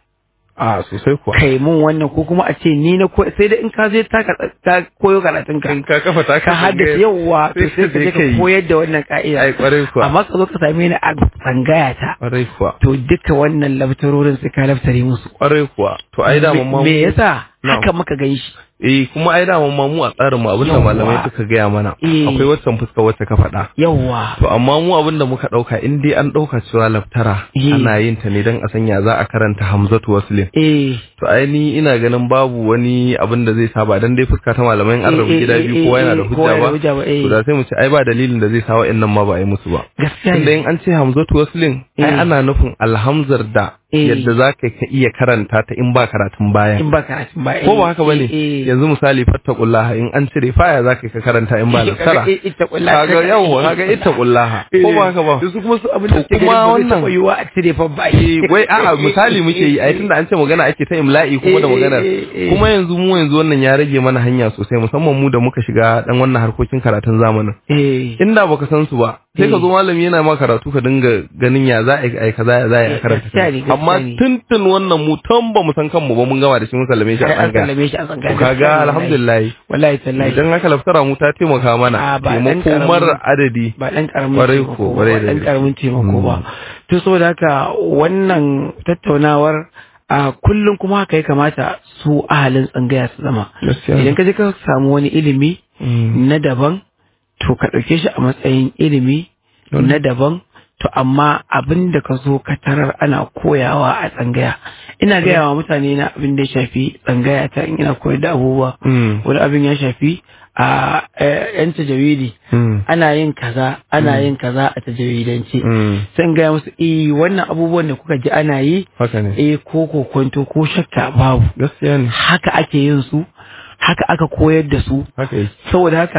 A sosai kuwa. kai mun wannan ko kuma a ce ni na ko sai da in ka je ta ka- ta koyo karatun ka In ka kafa ta ka haddace yawa to sai ka je ka koyar da wannan ka'ida Ai ƙwarai kuwa. amma ka zo ka same ni a tsangaya ta Ƙwarai kuwa. to duka wannan laftarorin sai ka laftare musu Ƙwarai kuwa. To ai da Me- mamma me yasa Na'am. haka muka gan shi Eh kuma ai da mamma mu a tsarin mu abinda Yawwa. malamai suka gaya mana. Eh. Akwai waccan fuska wacce ka faɗa. yawa To amma mu abinda muka ɗauka in dai an ɗauka cewa laftara Eh. ana yin ta ne don a sanya za a karanta Hamzatu Waslin. eh To ai ni ina ganin babu wani abin da zai saba dan dai fuska ta malamai in an rabu Eh, eh, gida eh, biyu kowa yana da eh, kowa hujja yana da hujja ba. ba, eh. To da sai mu ce ai ba dalilin da zai sa wa'annan ma ba a yi musu ba. gaskiya Tunda ne in an ce Hamzatu Waslin ai Eh. ana nufin alhamzar da Eh. yadda za ka ka iya karanta ta in ba karatun baya. in ba karatun ba Ko ba haka bane eh, eh. yanzu misali fattaqullaha in an cire faya za ka ka karanta in ba nasara. Kaga ita kullaha. Kaga yawwa kaga ittaqullaha ko ba haka ba. su kuma su abin da To suke kuma ganin ba zai wannan- taɓa yiwuwa a cire fa ba Eh, wai a'a misali muke yi ai tunda an ce magana ake ta imla'i kuma da Eh, eh, maganar eh, eh. kuma yanzu mu yanzu wannan ya rage mana hanya sosai musamman mu da muka shiga dan wannan harkokin karatun zamanin eh inda baka san su ba sai ka Eh. zo malami yana ma karatu ka dinga ganin ya za a yi ai kaza ya za a yi a Eh, karanta gaskiya ne, gaskiya amma ne. tuntun wannan mu tan ba mu san kanmu ba mun gama da shi mun sallame shi a Ai, an tsanga sallame shi a tsanga to kaga alhamdulillah wallahi tallahi idan haka laftara mu ta taimaka mana Ah, ba dan taimako karamin- mara adadi ba dan karamin Kwarai taimako ko, ba kwarai ba da dan gaske. karamin taimako ba Mm. to saboda haka wannan tattaunawar a kullum kuma haka ya kamata su ahalin tsangaya su zama Gaskiya ne. idan ka je ka samu wani ilimi Mm. na daban to ka ɗauke shi a matsayin ilimi Dole. na daban to amma abin da ka zo ka tarar ana koyawa a tsangaya ina gaya wa mutane na abin da ya shafi tsangaya ta in ina koyar da abubuwa Mm. wani abin ya shafi a eh, yan tajawidi Mm. ana yin kaza ana yin kaza a tajawidance Mm. sai in gaya musu eh wannan abubuwan da kuka ji ana yi haka ne eh ko kokonto ko shakka babu gaskiya ne haka ake yin su haka aka koyar da su haka yake saboda haka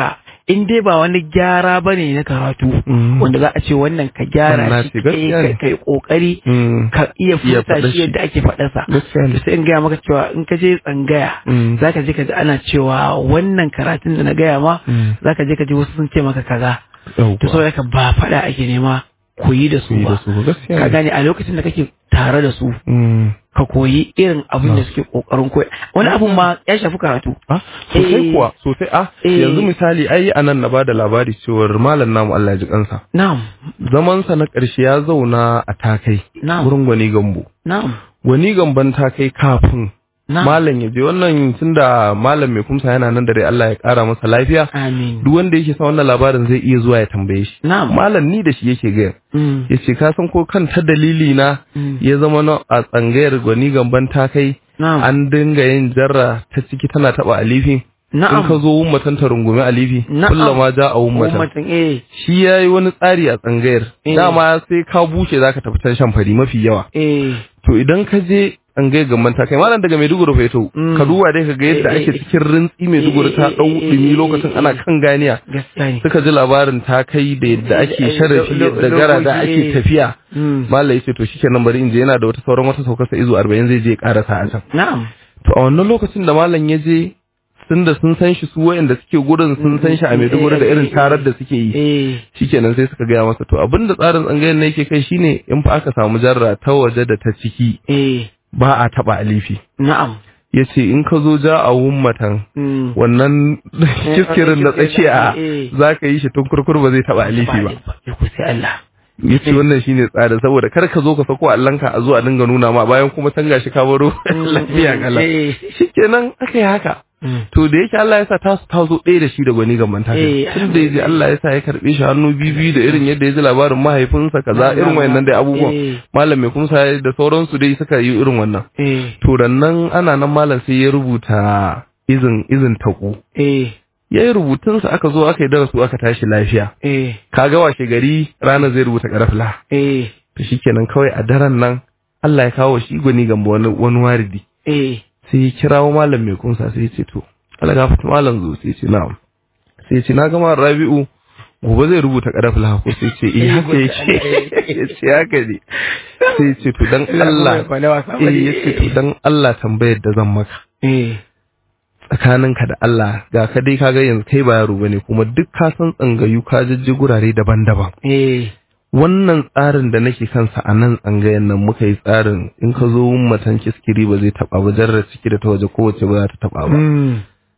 in dai ba wani gyara bane na karatu Mm. wanda za a ce wannan ka gyara Wannan shi ce gaskiya kai ne. kai kokari Mm. ka iya Iya furta faɗa shi shi. yadda ake faɗarsa Gaskiya ne. sai in gaya maka cewa in ka je tsangaya Mm. za ka je ka ji ana cewa wannan karatun da na gaya ma Mm. za ka je ka ji wasu sun ce maka kaza Yawwa. to saboda ka ba faɗa ake nema koyi da su Yi da ba su gaskiya ka ne. gane a lokacin da kake tare da su Mm. ka koyi irin abin da suke kokarin koyi wani abun ma ya shafi karatu Ah, sosai Eh. kuwa sosai ah Eh. yanzu misali ai anan na bada labari cewar malam namu Allah ya ji kansa na'am zamansa na ƙarshe ya zauna a takai Na'am. wurin gwani gambo na'am gwani gamban takai kafin na'am malam ya je wannan tunda malam mai kumsa yana nan da dai Allah ya ƙara masa lafiya amin duk wanda yake san wannan labarin zai iya zuwa ya tambaye shi na'am malam ni da shi yake gaya Mm. ya ce ka san ko kan ta dalili na Mm. ya zama na a tsangayar gwani gamban takai na'am an dinga yin jarra ta ciki tana taba alifi na'am in ka zo wummatan ta rungumi alifi Na'am. kullama ja a wummatan ummatan eh shi ya yi wani tsari a tsangayar Eh. dama sai ka bushe zaka tafi can shan fari mafi yawa eh to idan ka je tsangayar gamban ta kai malam daga Maiduguri fa yato Mm. ka duba dai ka ga yadda Eh, eh, ake eh. cikin rintsi Maiduguri ta Eh, eh, dau eh, eh, dumi eh, lokacin eh, ana eh. kan ganiya gaskiya ne suka ji labarin ta kai da yadda ake Eh, sharafi lo- lo- yadda gara da lokaci, ake eh. tafiya Mm. Malam yace to shikenan bari in je yana da wata sauran wata saukar sa izu 40 zai je ya karasa a can na'am to a wannan lokacin da malam ya je sun da sun san shi su wayanda suke gurin sun san shi a Maiduguri da irin tarar da suke yi eh shikenan sai suka gaya masa to abinda tsarin tsangayen ne yake kai shine in fa aka samu jarra ta waje da ta ciki eh ba a taba alifi na'am yace in ka zo ja a wummatan Mm. wannan kiskirin na tsakiya Eh. za ka yi shi tun kurkur ba zai taba alifi ba Ya ku sai Allah yace wannan shine tsarin saboda kar ka zo ka sako allanka a zuwa dinga nuna ma bayan kuma can gashi ka baro lafiya kala eh shikenan aka yi haka Mm. to da yake Allah ya sa ta ta zo ɗaya da shi da gwani gaban ta Eh, tun da yaji Allah ya sa ya karbe shi hannu biyu da irin yadda ya ji labarin mahaifinsa kaza irin wayannan dai abubuwan Eh. malam mai kumsa da sauransu dai suka yi irin wannan eh to nan ana nan malam sai ya rubuta izin izin taku eh ya yi rubutunsa aka zo aka yi darasu aka tashi lafiya eh kaga washe gari ranar zai rubuta karafla eh to shikenan kawai a daren nan Allah ya kawo shi gwani gamba wani wani waridi eh sai ya kirawo malam mai kunsa sai ya ce to Allah gafarta malam zo sai ya ce na'am sai ya ce na gama Rabi'u gobe zai rubuta karafla ko sai ya ce eh haka yake ya ce haka ne sai ya ce to dan Allah eh ya ce to dan Allah tambayar da zan maka eh tsakaninka da Allah ga ka dai kaga yanzu kai ba yaro bane kuma duk ka san tsangayu ka jijji gurare daban-daban eh wannan tsarin da nake kansa a nan tsangayen nan muka yi tsarin in ka zo matan kiskiri ba zai taba ba jarrar ciki da ta waje kowace ba za ta taba ba mm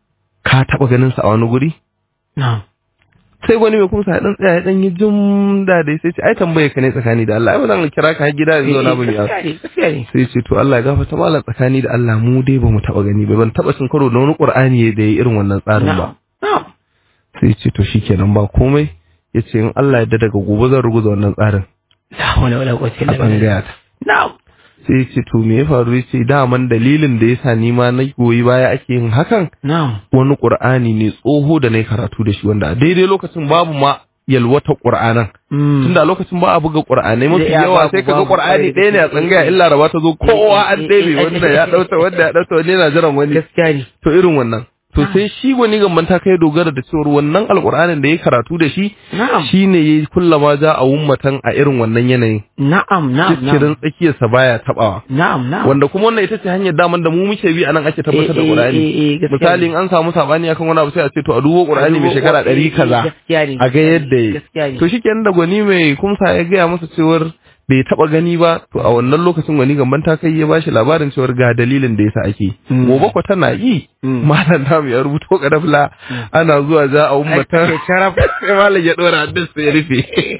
ka taba ganin sa a wani guri na'am sai wani mai kumsa ya dan tsaya ya dan yi jum da dai sai ce ai tambaye ka ne tsakani da Allah ai ba zan kira ka har gida yanzu na bin ya gaskiya ne gaskiya ne sai ce to Allah ya gafarta mallan tsakani da Allah mu dai ba mu taba gani ba ban taba cin karo da wani Qur'ani da ya irin wannan tsarin ba na'am na'am sai ce to shikenan ba komai yace in Allah ya yarda daga gobe zan ruguza wannan tsarin la hawla wala quwwata a illa billah tsangaya ta na'am sai ya ce to me ya faru ya ce daman dalilin da yasa ni ma na goyi baya ake yin hakan na'am wani qur'ani ne tsoho da na yi karatu da shi wanda a daidai lokacin babu ma yalwata qur'anan mm tunda a lokacin ba a buga qur'anai mafi Ya, yawa babu, sai kaga babu, qur'ani babu. ɗaya ne a tsangaya illa raba ta zo kowa an ɗebe wanda ya ɗauta wanda ya ɗauta wani yana jiran wani gaskiya ne to irin wannan to sai shi wani gamban ta kai dogara da cewar wannan alqur'anin da ya karatu da shi na'am shine yayi kullama ja a ummatan a irin wannan yanayin na'am na'am kirin tsakiyarsa baya tabawa na'am na'am wanda kuma wannan ita ce hanyar daman da mu muke bi anan ake tabbatar da Eh, eh, Qur'ani eh, eh, gaskiya misali ne. in an samu sabani akan wani abu sai a ce to a dubo Qur'ani mai shekara ɗari kaza gaskiya ne a ga yadda yi gaskiya ne to shikenan da gwani mai kumsa ya gaya masa cewar bai taba gani ba to a wannan lokacin gwani gamban ta kai ya bashi labarin cewar ga dalilin da yasa ake Mm. gobe ko tana yi Mm. malam namu ya rubuto kadafla ana zuwa za a ummata Ake sharaf. sai malam ya dora hannun sai ya rufe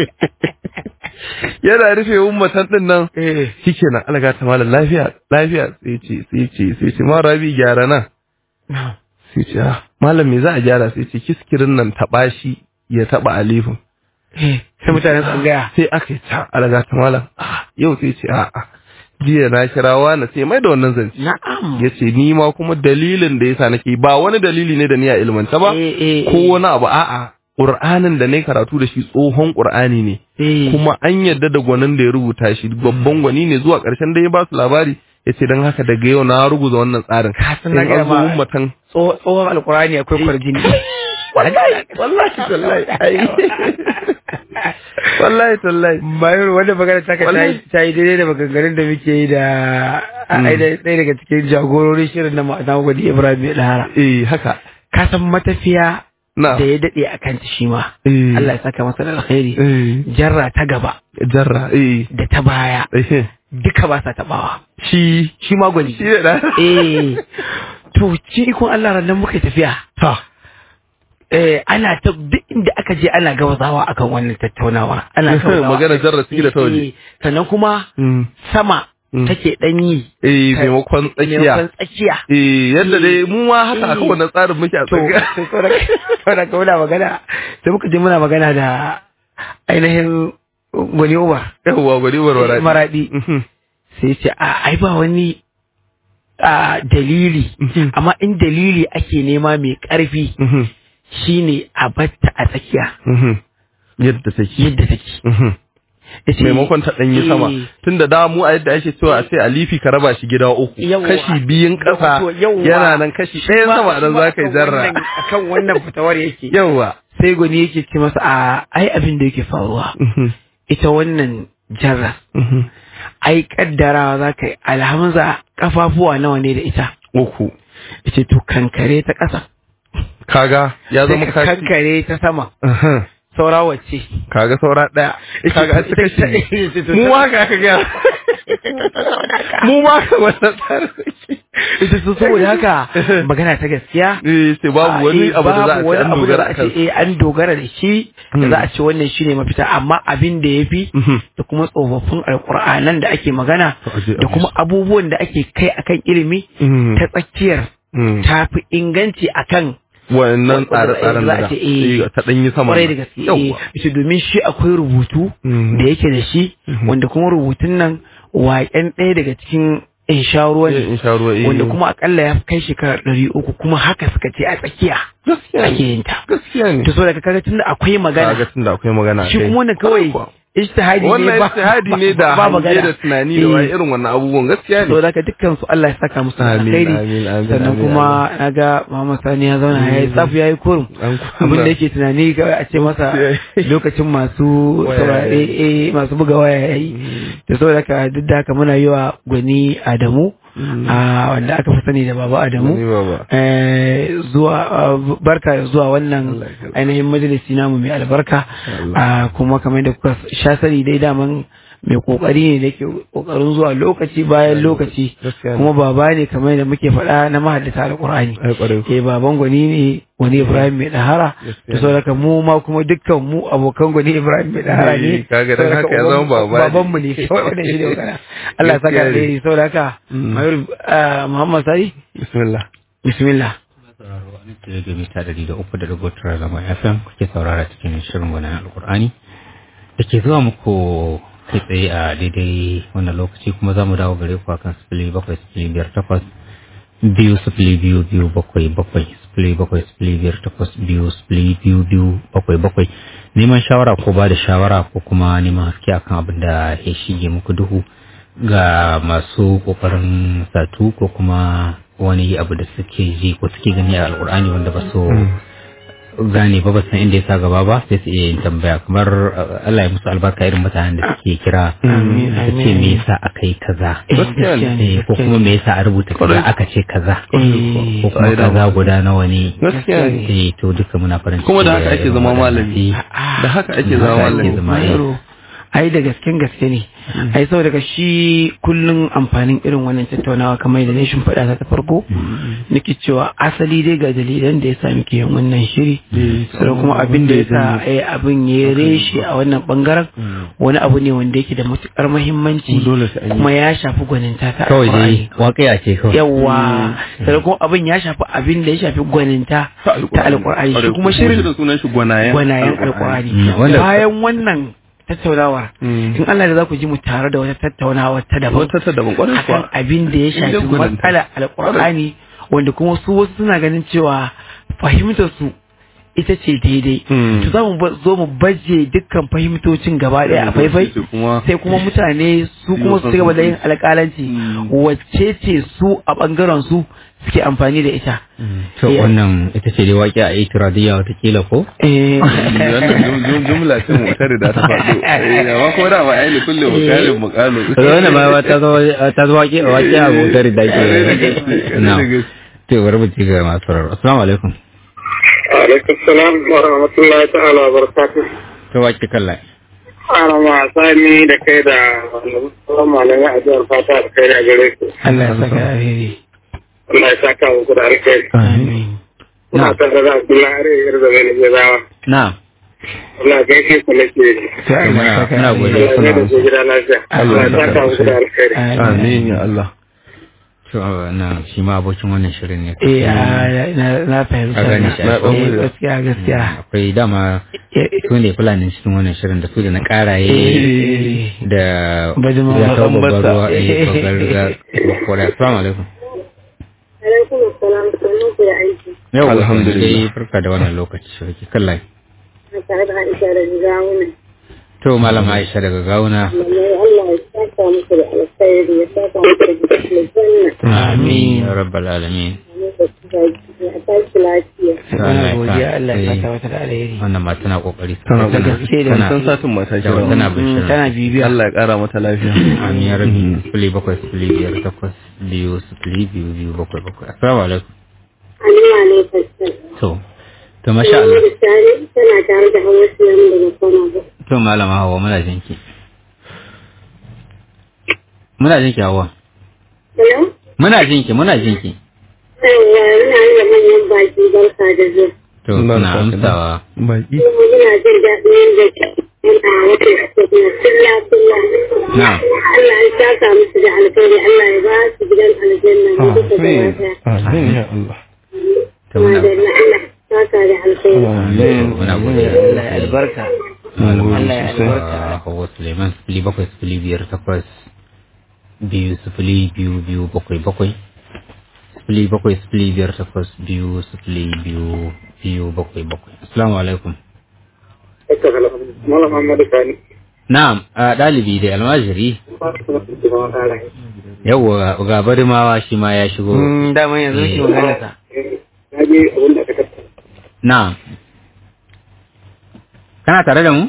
yana rufe ummatan din nan eh shikenan alaga ta malam lafiya lafiya sai ce sai ce sai ce ma rabi gyara nan na'am sai ce ah malam me za a gyara sai ce kiskirin nan taba shi ya taba alifin eh sai mutanen tsangaya sai aka yi ta alaga ta malam ah yau sai ce a a jiya na kira wani sai mai da wannan zance na'am ya ce ni ma kuma dalilin da yasa nake ba wani dalili ne da ni a ilmanta ba eh eh ko wani abu a'a Qur'anin da na karatu da shi tsohon Qur'ani ne eh kuma an yadda da gwanin da ya rubuta shi babban gwani ne zuwa ƙarshen da ya ba su labari ya ce don haka daga yau na ruguza wannan tsarin Ka san sai na gaya an zo ma- ummatan tso- tsohon alkurani akwai kwarjini wallahi wallahi tallahi ai wallahi tallahi bayan wanda magana ta ka Wallahi. ta yi daidai da maganganun da muke yi da ai da ɗaya daga cikin jagororin shirin na ma'ana gwadi Ibrahim ya dahara eh haka ka san matafiya na da ya daɗe a kanta shi ma eh Allah ya saka masa da alkhairi eh jarra ta gaba jarra eh da ta baya eh duka ba sa tabawa shi shi ma gwani shi da eh to ci ikon Allah ran nan muka yi tafiya ta eh ana ta duk inda aka je ana gabazawa akan wannan tattaunawa ana gabazawa. Magana jarra ciki da ta waje. Eh, sannan kuma Mm. sama Mm. take danyi eh maimakon tsakiya maimakon tsakiya eh yadda dai mu ma haka aka Eh. wannan tsarin muke a to tsakiya saboda ka muna magana sai muka je muna magana da ainihin gwani Umar yawwa gwani warwara maradi sai ce a ai ba wani a dalili amma in dalili ake nema mai ƙarfi shine a batta a tsakiya yadda take yadda take Yace, maimakon ta ɗanyi sama eh, tunda da mu a yadda ake cewa a ce alifi ka raba shi gida uku Yawwa. kashi biyun ƙasa to yawwa. yana nan kashi ɗayan ma- sama nan ma za ka yi akan zarra wannan- akan wannan fitawar yake yawwa sai gwani yake ce masa a ai abin da yake faruwa ita wannan jarra ai kaddarawa za ka yi alhamza kafafuwa nawa ne da ita uku ita to kankare ta ƙasa kaga ya sai zama ka kashi kankare ta sama Uhum. saura wacce kaga saura ɗaya kaga an ci kashi biyu. mu ma haka aka gaya mu ma haka wannan tsarin ita su saboda haka magana ta gaskiya eh sai babu wani eh, abu da za a babu ce wani an abu da dogara za a a ce, eh, an dogara da shi da za a ce wannan shine mafita amma abin da ya fi Mhm. da kuma tsofaffin alkur'anan da ake magana To, aje da abu. kuma abubuwan da ake kai akan ilimi Mhm. ta tsakiyar Mhm. ta fi inganci akan wannan wanda tsare-tsaren za da a ce, eh, ta ɗanyi sama kwarai da gaske Yawwa. eh, ita domin shi akwai rubutu Mhm. da yake da shi wanda kuma rubutun nan waƙen ɗaya daga cikin insha ruwa Eh, ne in sha ruwa eh. wanda kuma akalla ya kai shekara ɗari uku kuma haka suka ce a tsakiya gaskiya ake ne yin ta gaskiya ne to so daga kaga tunda akwai kaga magana tunda akwai magana shi kai. kuma wannan kawai Kuwa. ijtihadi ne wannan ba ijtihadi ne da ba hange magana da tunani da wani irin wannan abubuwan gaskiya so ne daga dukkan su Allah ya saka musu Amin, alkhairi amin, amin, sannan amin, kuma naga Muhammad Sani ya zauna ya yi tsafu ya yi kurum An kunna. abin da yake tunani kawai a ce masa lokacin masu Waya saurare yayi. eh, masu buga waya yayi da saboda haka duk da haka muna yi wa gwani Adamu a wanda aka fi sani da baba Ni Adamu baba eh, zuwa uh, barka da zuwa wannan Allah ya karɓa. ainihin majalisi namu mai albarka Allah. Ah, kuma kamar da kuka sha sani dai daman mai kokari ne da ke kokarin zuwa lokaci bayan lokaci Gaskiya ne. kuma baba ne kamar da muke faɗa na mahaddata alƙur'ani ai kwarai ku. eh baban gwani ne wani Ibrahim mai dahara Gaskiya to saboda mu ma kuma dukkan mu abokan gwani Ibrahim mai dahara ne Eh, kaga dan Saboda haka ya uban- zama baba ne. baban mu ne kawai wannan shi ne magana Allah ya saka Gaskiya ne. alheri saboda haka Mm. Mayur ah, Muhammad Sari bismillah bismillah sauraro a nan ce ga mita ɗari da uku da dubu tara zama FM kuke saurara cikin shirin gwanan alkur'ani da ke zuwa muku kai tsaye a daidai wannan lokaci kuma za mu dawo gare ku akan sifili bakwai sifili biyar takwas biyu sifili biyu biyu bakwai bakwai sifili bakwai sifili biyar takwas biyu sifili biyu biyu bakwai bakwai neman shawara ko ba da shawara ko kuma neman haske akan abin da ya shige muku duhu ga masu kokarin satu ko kuma wani abu da suke ji ko suke gani a alkur'ani wanda ba su gane ba ba san inda ya sa gaba ba sai su iya yin tambaya kamar uh, Allah ya musu albarka irin mutanen da suke kira Amin, su ce amin. me yasa aka yi kaza Eh, Gaskiya ne. gaskiya ne, Eh, ko kuma me yasa a rubuta kaza Kwarai. aka ce kaza Eh, ko kuma Ai, dama. kaza guda nawa ne gaskiya ne eh to duka muna farin ciki kuma da haka ake irin zama waɗannan. malami Eh, da haka ake da zama haka ake malami zama, eh. Yaro, ai da gasken gaske ne ai sau daga shi kullum amfanin irin wannan tattaunawa kamar da ne faɗa ta ta farko nake cewa asali dai ga dalilan da ya sa muke yin wannan shiri sannan kuma abin da ya sa ai abin ya reshe a wannan bangaren wani abu ne wanda yake da matukar muhimmanci Dole sai an yi. kuma ya shafi gwaninta ta kawai Alƙur'ani. dai waƙiya ce kawai yawa sannan kuma abin ya shafi abin da ya shafi gwaninta ta alƙur'ani shi kuma shirin da sunan shi gwanayen gwanayen alkur'ani Mm, wanda- bayan wannan tattaunawar Mm. in Allah da za ku ji mu tare da wata tattaunawa ta daban wata ta daban kwarai akan kuwa abin da ya Inda shafi gwaninta. matsala alkur'ani wanda kuma su wasu suna ganin cewa fahimtar su ita ce daidai Mm. to za mu ba- zo mu baje dukkan fahimtocin gaba ɗaya a faifai Sai kuma sai kuma mutane su kuma su ci gaba da yin alƙalanci Mm. wacce ce su a ɓangaren su suke amfani da ita to wannan ita ce dai waƙi a itiradiyya watakila ko eh wannan jum- jum- jumla ce mu tare da ta faɗo Eh, amma ko da ba ai li kulli mukalin muqalu to wannan ma ta zo ta zo waƙi waƙi a motar da ke na to bari mu ci ga masu sauraro assalamu alaikum alaikum salam wa rahmatullahi ta'ala wa barakatuh to waƙi kallai ana ma sani da kai da wani malamai a jihar fata da kai da gare ku Allah ya saka alheri Allah ya saka muku da alkhairi amin kuna tare da Abdullahi Are yar da mai jazawa na Allah ya gaishe ku nake sai Allah ya muna saka muna alheri godiya Allah ya da ku gida lafiya Allah ya saka muku da alkhairi amin ya Allah to na shi ma abokin wannan shirin ne eh a- na na fahimta Ka gane shi, na ko? eh, gaskiya gaskiya akwai dama Eh, su ne fulanin cikin wannan shirin da su da na karaye eh, da Bajima ya kawo Bambata. babbar ruwa eh babbar riga kwarai assalamu alaikum alaikum assalam sanin ku da aiki yau Alhamdulillah. dai farka da wannan lokaci shi kallai na tare da Aisha da Gawuna to malam Aisha daga gauna lallai Allah ya saka muku da alkhairi ya saka muku da gidan amin ya rabbal alamin aljanna a tashi lafiya muna godiya Allah ya Eh, saka mata da alheri wannan ma tana kokari tana Da gaske da tana san satin mata da kira tana bin Mm, shirin tana bibiya Allah ya kara mata lafiya amin ya rabbi sifili bakwai sifili biyar takwas biyu sifili biyu biyu bakwai bakwai assalamu alaikum Alima ne fasal to to masha Allah da Sani tana tare da Hauwa Sulaim daga Kano ba to malama hawa muna jinki muna jinki hawa Hello muna jinki muna jinki Yawwa ina yi da manyan baki barka da zuwa to Allah suna ya saka amsawa baki kuma muna jin daɗin yadda yana wata na kulla kulla Na'am. Allah ya saka musu da alkhairi Allah ya ba su gidan aljanna mu duka gaba amin ɗaya amin ya Allah to muna Madalla Allah ya saka da alkhairi amin muna godiya Allah ya albarka Mun gode Allah ya sosai. albarka a hawa suleiman sifili bakwai sifili biyar takwas biyu sifili biyu biyu bakwai bakwai sifili bakwai sifili biyar takwas biyu sifili biyu biyu bakwai bakwai assalamu alaikum Malam Muhammadu Sani na'am a ɗalibi da almajiri yawwa ga barimawa shi ma ya shigo Mm, daman yanzu shi magana ta na je abin da aka tattara na'am kana tare da mu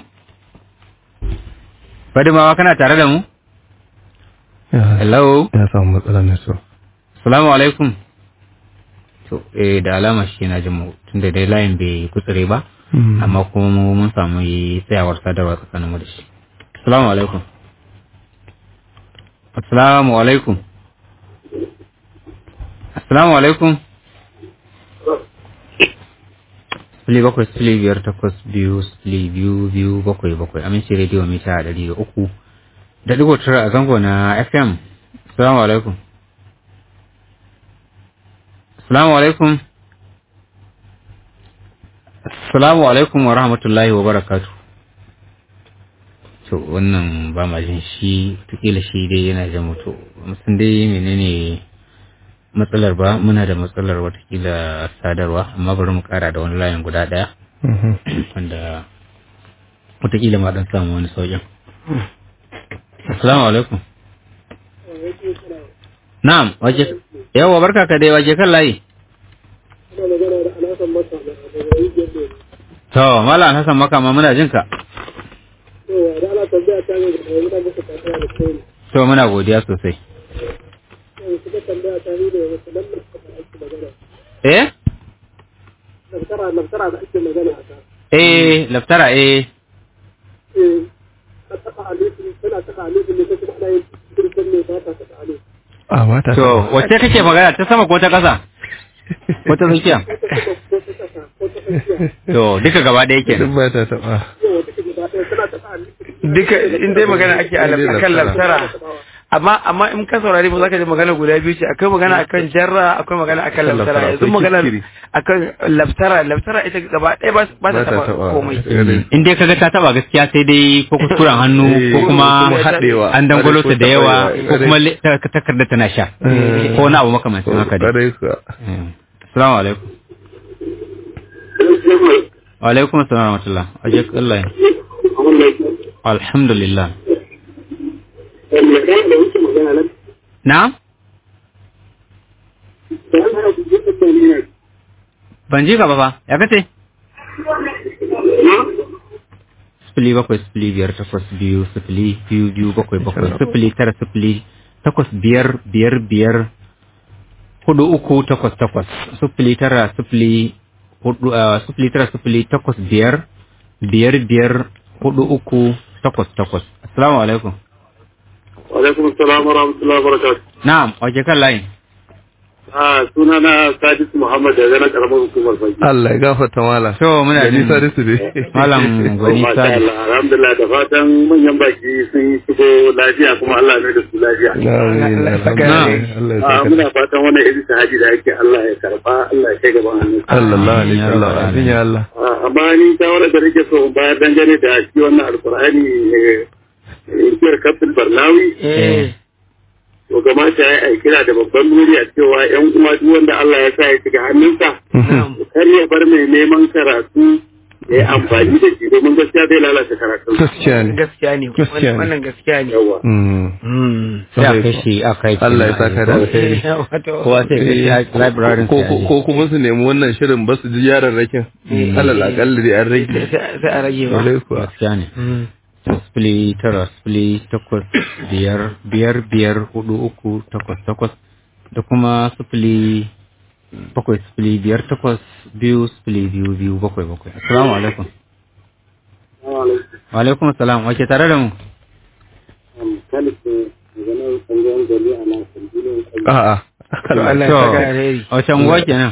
barimawa kana tare da mu Ya- hello ya samu matsalar network Salamu alaikum. To, eh, da alama shi na jin mu tunda dai layin bai kutsure ba, Mm. amma kuma mu mun samu yi tsayawar sadarwa tsakanin mu da shi. Assalamu alaikum. Assalamu alaikum. Assalamu alaikum. Sifili bakwai sifili biyar takwas biyu sifili biyu biyu bakwai bakwai aminci rediyo mita ɗari da uku da digo tara a zango na FM. Assalamu alaikum. Assalamu alaikum. Assalamu alaikum wa rahmatullahi wa barakatu. To wannan ba ma jin shi tukila shi dai yana jin mutu. Musun dai menene matsalar ba muna da matsalar watakila sadarwa amma bari mu kara da wani layin guda daya Mhm. wanda watakila ma dan samu wani sauƙin. Assalamu alaikum. Na'am, waje yawa barka ka dai waje kan layi. To, Malam Hassan Makama muna jin ka. To, muna godiya sosai. Eh? Eh, laftara eh. a ba ta To, wacce kake magana ta sama ko ta ƙasa? Ko ta tsakiya? To, duka gaba ɗaya duk kenan. ba ta taba duka in dai magana ake a laf- akan laftara amma amma in ka saurari mu zaka ji magana guda biyu ce akwai magana akan jarra akwai magana akan Akan laftara laftara, yanzu akwai magana kiskiri. akan laftara laftara ita gaba ɗaya ba ba ta taba komai In dai kaga ta taba gaskiya sai dai ko kuskuren hannu ko kuma kuma haɗewa. an dangwalo ta da yawa Ƙwarai, ko kuma le- ta- takarda tana sha. Ko wani abu makamancin haka dai. Ƙwarai kuwa. Eh. Assalamu alaikum. Wa alaikum assalam wa rahmatullah. Aje Allah. Alhamdulillah. Na'am? ban ji ka ba fa ya kace sifili bakwai sifili biyar takwas biyu sifili biyu biyu bakwai bakwai sifili tara sifili takwas biyar biyar biyar hudu uku takwas takwas sifili tara sifili hudu ah, sifili tara sifili takwas biyar biyar biyar hudu uku takwas takwas assalamu alaikum Alaikum salam wa rahmatullahi wa barakatuh. na'am wace kan layin Ah, suna na Sadis Muhammad daga na karamar hukumar Fagi. Allah ya gafarta mala to muna gani jin sadisu ne malam gwani Masha sadi Allah, alhamdulillah da fatan manyan baki sun shigo lafiya kuma Allah ne da su lafiya. Amin, alhamdulillah. Allah ya Ah, saka muna fatan wannan irin sahaji da ake Allah ya karba, Allah ya kai gaban hannun. sallallahu alaihi Ya wasallam Rabbal amin ya Allah Ah, amma ni shawarar da nake so in bayar dangane da shi wannan alkur'ani inkiyar kafin barnawi to kamata ya yi kira da babban nuri a cewa yan uwa duk wanda Allah ya sa ya shiga hannunsa kar ya bar mai neman karatu ya yi amfani da shi domin gaskiya zai lalata karatu gaskiya ne gaskiya ne Gaskiya ne. wannan gaskiya ne yawa Mm. sai a kai shi a kai shi Allah ya saka da alheri wato kowa sai kai shi a library ko ko- ko kuma su nemi wannan shirin ba su ji yaran rakin alal akalla dai an rage sai sai a rage ba Alai kuwa gaskiya ne sifili tara sifili takwas biyar biyar biyar hudu uku takwas takwas da kuma sifili bakwai sifili biyar takwas biyu sifili biyu biyu bakwai bakwai assalamu alaikum wa alaikum assalam wace tare da mu a'a Allah ya To, saka alheri wace unguwa kenan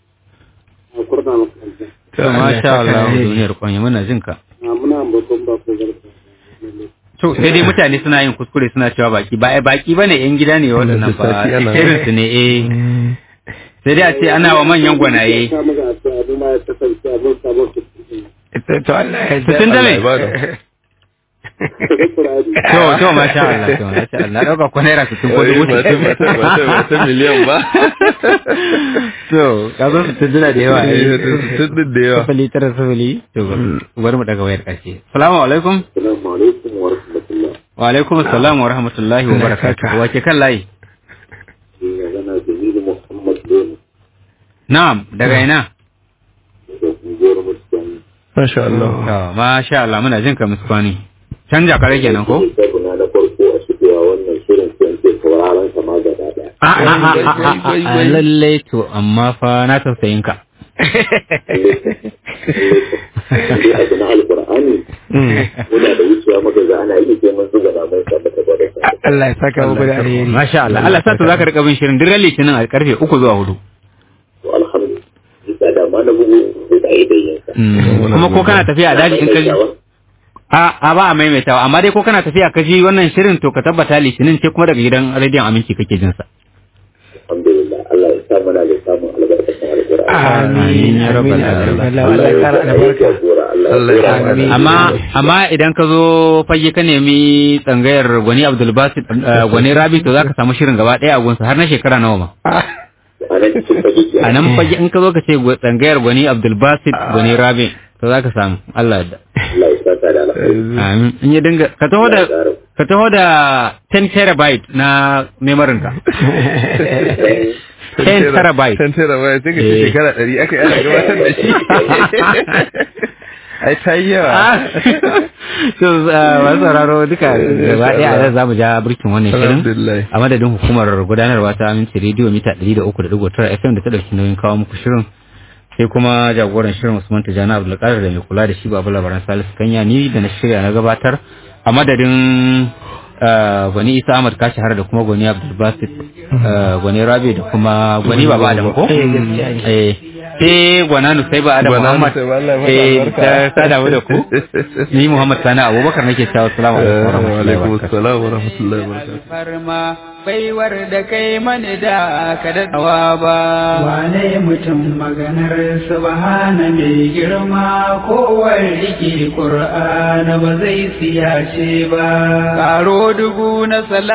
to masha Allah duniyar kwanya muna jin ka muna babban bako garka to sai dai mutane suna yin kuskure suna cewa baki ba ai baki bane yan gida ne waɗannan ba sati ana- irin su ne eh sai dai a ce ana wa manyan gwanaye ta muka a cewa abin ma ya kasance abin sabon su to to Allah ya to tun da me Allah ya bada. to to masha Allah to masha Allah na dauka ko naira 60 ko Wai, dubu ba ta- ba ta- ba ta- ba ta miliyan ba to ka zo su tunduna da yawa Eh, eh tun din da yawa sifili tara sifili to bari mu daga wayar ƙarshe assalamu alaikum Assalamu alaikum wa rahmatullah. wa alaikum assalam wa rahmatullahi wa barakatuh wace kan layi Ni magana Jamilu Muhammad Bello na'am daga ina daga unguwar Mutane. masha Allah to masha Allah muna jin ka muskwani canja ka rage nan ko Sabuna na farko a shigowa wannan shirin sai in ce sauraron sa ma gaba daya. a a a a a a lalle to amma fa na tausayin ka Sai abu na alkur'ani muna da wucewa maka ga ana yi sai mun zuga na mai tabbata da kai. Allah ya saka muku da alheri masha Allah Allah sa to zaka rika bin shirin duk ran litinin a karfe 3 zuwa 4 To alhamdulillah da ma na bugu sai da yi dayyansa. kuma ko kana tafiya a daji in ka ji a a ba a maimaitawa amma dai ko kana tafiya ka ji wannan shirin to ka tabbata litinin ce kuma daga gidan rediyon aminci kake jin sa Alhamdulillah Allah ya sa mana da samun albarkacin alkur'ani. Amin, ya rabbal alamin. Allah ya kara albarka Allah ya Allah Amin. amma amma idan ka zo fage ka nemi tsangayar gwani Abdul Basit eh, gwani Rabi to zaka samu shirin gaba daya a gunsa har na shekara nawa ma a nan cikin fage ke. a nan fage in ka zo ka ce gwa- tsangayar gwani Abdul Basit gwani Rabi to zaka samu Allah ya Allah ya sa ta da alkhairi. amin in ya dinga ka taho da ka taho da 10 terabyte na memorin ka 10 terabyte Ten terabyte sai ka ce Eh. shekara ɗari aka yi ana gabatar da shi ai ta yi yawa so uh, masu sauraro duka gaba ɗaya a nan za mu ja birkin wannan shirin alhamdulillah a madadin hukumar gudanarwa ta aminci rediyo mita 103.9 fm da ta ɗauki nauyin kawo muku shirin sai kuma jagoran shirin usman tijjani abdulkadir da mai kula da shi babu labaran salisu kanya ni da na shirya na gabatar a madadin uh, gwani isa ahmad kashi har da kuma gwani abdulbasit uh, gwani rabi da kuma gwani baba adam ko eh sai gwana nusaiba adam Gwana muhammad Nusaiba, Allah ya mata eh albarka. ta sada mu da ku ni muhammad sani abubakar nake cewa assalamu alaikum wa warahmatullahi alaikum wabarakatuh assalam wa rahmatullahi wa barakatuh farma baiwar da kai mani da ka daɗawa ba. Wane mutum maganar subhana mai girma kowar rike Kur'ana ba zai siyace ba. Karo dubu na sala